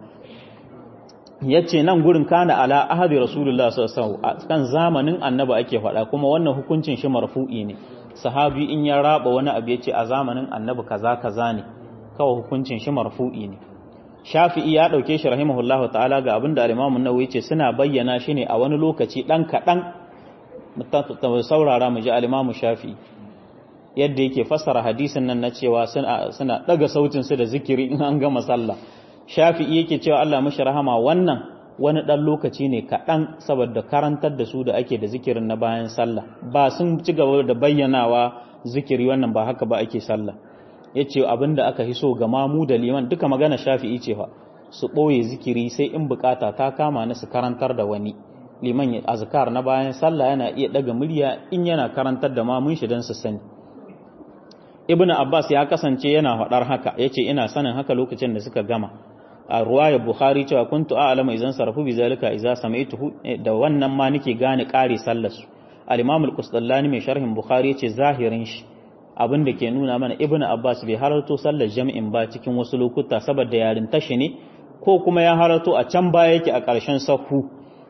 yace nan gurin kana ala ahadi rasulullah sallallahu alaihi wasallam kan zamanin annabi ake faɗa kuma wannan hukuncin shi marfu'i ne sahabi in ya raba wani abu yace a zamanin annabi kaza kaza ne kawai hukuncin shi marfu'i ne Shafi'i ya dauke shi rahimahullahu ta'ala ga abinda al-Imam an-Nawawi yace suna bayyana shi ne a wani lokaci dan kadan saurara mu ji alimamu shafi yadda yake fassara hadisin nan na cewa suna daga sautinsu da zikiri in an gama sallah shafi'i yake cewa Allah mashi rahama wannan wani dan lokaci ne kaɗan saboda karantar da su da ake da zikirin na bayan sallah ba sun ci gaba da bayyanawa zikiri wannan ba haka ba ake sallah yace abinda aka hiso ga mamu da liman duka magana shafi'i ce fa su ɓoye zikiri sai in bukata ta kama na su karantar da wani liman ya azkar na bayan sallah yana iya daga murya in yana karantar da mamun shi dan su sani ibnu abbas ya kasance yana faɗar haka yace ina sanin haka lokacin da suka gama a ruwayar bukhari cewa kuntu a'lamu idan sarafu bi zalika idza samaituhu da wannan ma nake gane kare sallar su al-imam al-qusdallani mai sharhin bukhari yace zahirin shi abin da ke nuna mana ibnu abbas bai halarto sallar jami'in ba cikin wasu lokuta saboda yarin tashi ne ko kuma ya halarto a can baya yake a ƙarshen sahu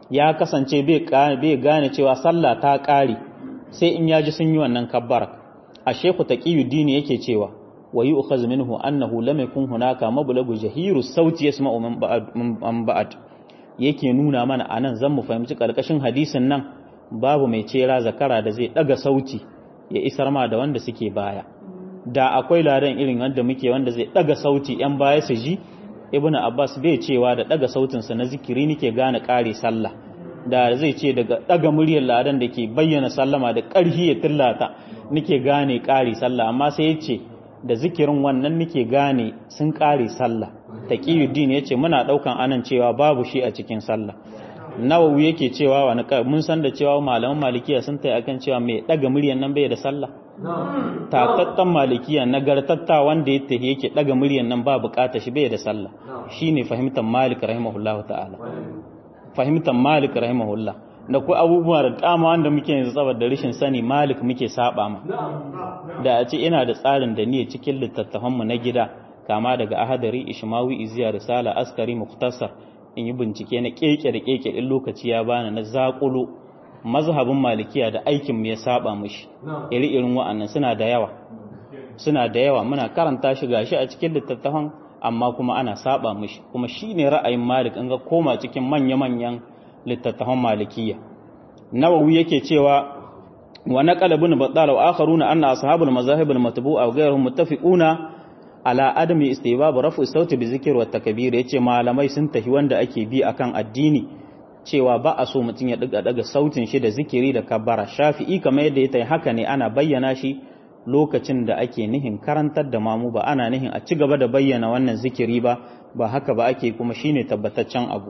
ya kasance bai gane cewa sallah ta ƙare sai in yaji sun yi wannan kabbara a sheku taqiyuddin yake cewa wa yu'khaz minhu annahu lam yakun hunaka mablagu jahiru sauti yasma'u man ba'd yake nuna mana anan zan mu fahimci karkashin hadisin nan babu mai cera zakara da zai daga sauti ya isar ma da wanda suke baya da akwai ladan irin wanda muke wanda zai daga sauti yan baya su ji ibnu abbas bai cewa da daga sautinsa na zikiri nike gane kare sallah da zai ce daga daga muryar ladan da ke bayyana sallama da ƙarfi ya tillata nike gane kare sallah amma sai ya ce da zikirin wannan nike gane sun kare sallah taqiyuddin ya ce muna daukan anan cewa babu shi a cikin sallah nawawi yake cewa wani mun san da cewa malaman malikiya sun tayi akan cewa mai daga muryar nan bai da sallah tatattan malikiya nagartatta wanda ya tafi yake daga muryan nan ba bukata shi bai da sallah shine fahimtar malik rahimahullahu ta'ala fahimtar malik rahimahullah da ku abubuwa da dama wanda muke yanzu saboda rashin sani malik muke saba ma da a ce ina da tsarin da ni cikin littattafan mu na gida kama daga ahadari ishmawi iziya risala askari muktasar in yi bincike na keke da keke in lokaci ya bani na zakulo mazhabin malikiya da aikin mu ya saba mushi iri irin wa'annan suna da yawa suna da yawa muna karanta shi gashi a cikin littattafan amma kuma ana saba mushi kuma shine ra'ayin malik in ga koma cikin manya-manyan littattafan malikiya nawawi yake cewa wa naqala ibn battal wa akharuna anna ashabul mazahib al matbu'a wa ghayruhum muttafiquna ala adami istibab rafu sauti bi zikr wa takbir yace malamai sun tafi wanda ake bi akan addini cewa ba a so mutum ya daga daga sautin shi da zikiri da kabbara shafi'i kamar yadda ya tayi haka ne ana bayyana shi lokacin da ake nihin karantar da mamu ba ana nihin a ci gaba da bayyana wannan zikiri ba ba haka ba ake kuma shine tabbataccen abu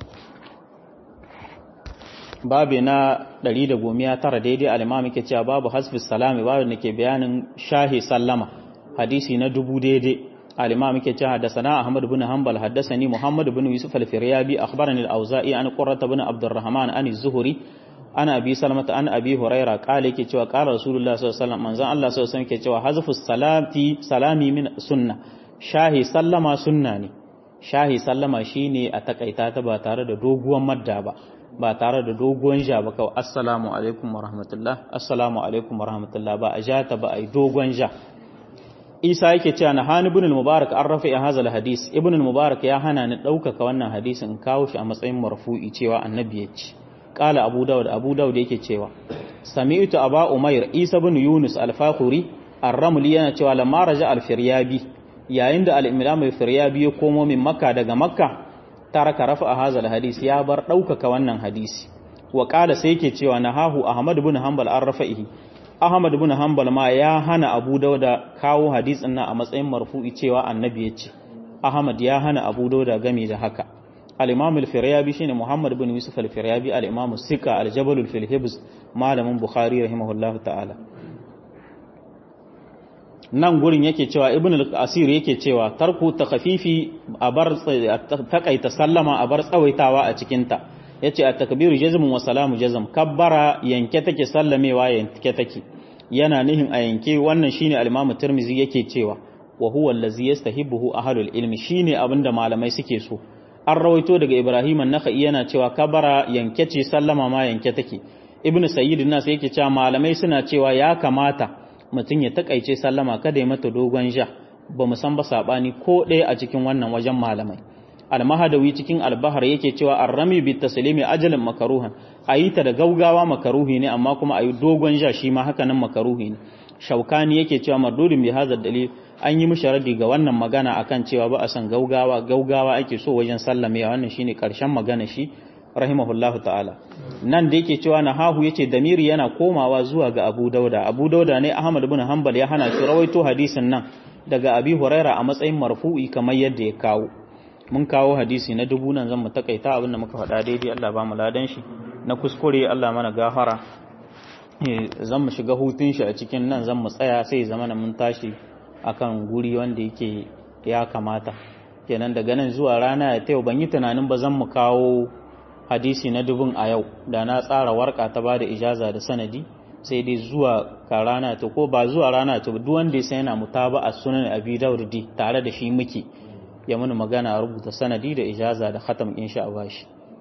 babu na 119 daidai al-imam yake cewa babu hasfis salami babu da ke bayanin shahi sallama hadisi na dubu daidai al-imam yake cewa haddathana ahmad ibn hanbal haddathani muhammad ibn yusuf al-firyabi akhbarani al-auza'i an qurrat ibn abdurrahman an az-zuhri ana abi salmata an abi huraira kala yake cewa kala rasulullah sallallahu alaihi wasallam manzon Allah sallallahu alaihi wasallam yake cewa hazfus salati salami min sunna shahi sallama sunna ne shahi sallama shine a takaita ta ba tare da doguwan madda ba ba tare da doguwan ja ba kawai assalamu alaikum wa rahmatullah assalamu alaikum wa rahmatullah ba a ja ta ba a yi dogon ja isa yake cewa na hani ibn al-mubarak an rafa ya hazal hadis ibn al-mubarak ya hana ni ɗaukaka wannan hadisin in kawo shi a matsayin marfu'i cewa annabi ya ce qala abu dawud abu dawud yake cewa sami'tu aba umair isa ibn yunus al-fakhuri ar-ramli yana cewa lamma raja al-firyabi yayin da al-imam al-firyabi ya komo min makka daga makka taraka rafa hazal hadis ya bar ɗaukaka wannan hadisi wa qala sai yake cewa nahahu ahmad ibn hanbal an rafa'ihi ahmad ibn hanbal ma ya hana abu dauda kawo hadisin nan a matsayin marfu'i cewa annabi ya ce ahmad ya hana abu dauda game da haka al-imam al-firyabi shine muhammad ibn yusuf al-firyabi al-imam sika al-jabal fil hibs malamin bukhari rahimahullahu ta'ala nan gurin yake cewa ibn al-asir yake cewa tarku takhafifi a bar takaita sallama a bar tsawaitawa a cikin ta yace at-takbiru jazmun wa salamu jazm kabbara yanke take sallamewa yanke take yana nihin a yanke wannan shine al-imam tirmizi yake cewa wa huwa allazi yastahibuhu ahlul ilmi shine abinda malamai suke so an rawaito daga ibrahim an-nakhai yana cewa kabbara yanke ce sallama ma yanke take ibnu sayyid nas yake cewa malamai suna cewa ya kamata mutum ya takaice sallama kada ya mata dogon ja ba mu san ba sabani ko ɗaya a cikin wannan wajen malamai almahadawi cikin albahar yake cewa arrami bi taslimi ajalin makaruhan ayi ta da gaugawa makaruhi ne amma kuma ayi dogon ja shi ma haka nan makaruhi ne shaukani yake cewa mardudin bi hadha dalil an yi mishi radi ga wannan magana akan cewa ba a san gaugawa gaugawa ake so wajen sallame wannan shine karshen magana shi rahimahullahu ta'ala nan da yake cewa nahahu yace damiri yana komawa zuwa ga Abu Dauda Abu Dauda ne Ahmad ibn Hanbal ya hana shi rawaito hadisin nan daga Abi Huraira a matsayin marfu'i kamar yadda ya kawo mun kawo hadisi na dubu nan zan mu takaita abin da muka faɗa daidai Allah ba mu ladan shi na kuskure Allah mana gafara zan mu shiga hutun shi a cikin nan zan mu tsaya sai zama mun tashi akan guri wanda yake ya kamata kenan daga nan zuwa rana ya tayo ban yi tunanin ba zan mu kawo hadisi na dubun a yau da na tsara warka ta ba da ijaza da sanadi sai dai zuwa ka rana ta ko ba zuwa rana ta duk wanda ya sai yana mutaba a sunan abi daurdi tare da shi muke ya muni magana a rubuta sanadi da ijaza da khatam insha Allah shi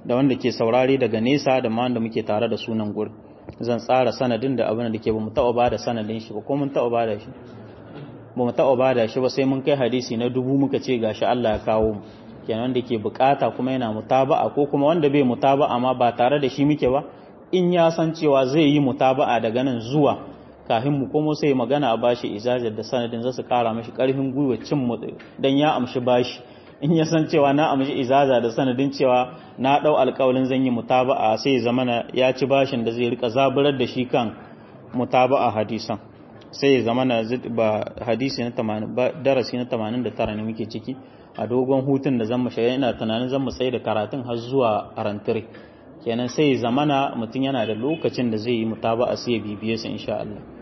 da wanda ke saurare daga nesa da ma wanda muke tare da sunan gurin zan tsara sanadin da abin da ke ba mu taɓa ba da sanadin shi ba ko mun taɓa ba da shi ba mu taɓa ba da shi ba sai mun kai hadisi na dubu muka ce gashi Allah ya kawo mu kenan wanda ke bukata kuma yana mutaba'a ko kuma wanda bai mutaba'a ma ba tare da shi muke ba in ya san cewa zai yi mutaba'a daga nan zuwa kafin mu komo sai magana a bashi izajar da sanadin zasu kara mashi karfin gwiwa cin mu dan ya amshi bashi in ya san cewa na amshi izaza da sanadin cewa na dau alƙawalin zan yi mutaba'a sai zamana ya ci bashin da zai rika zaburar da shi kan mutaba'a hadisan sai zamana ba hadisi na 80 ba darasi na 89 ne muke ciki a dogon hutun da zan mu shiga ina tunanin zan mu tsaye da karatun har zuwa arantire kenan sai zamana mutum yana da lokacin da zai yi mutaba'a sai ya bibiye su insha Allah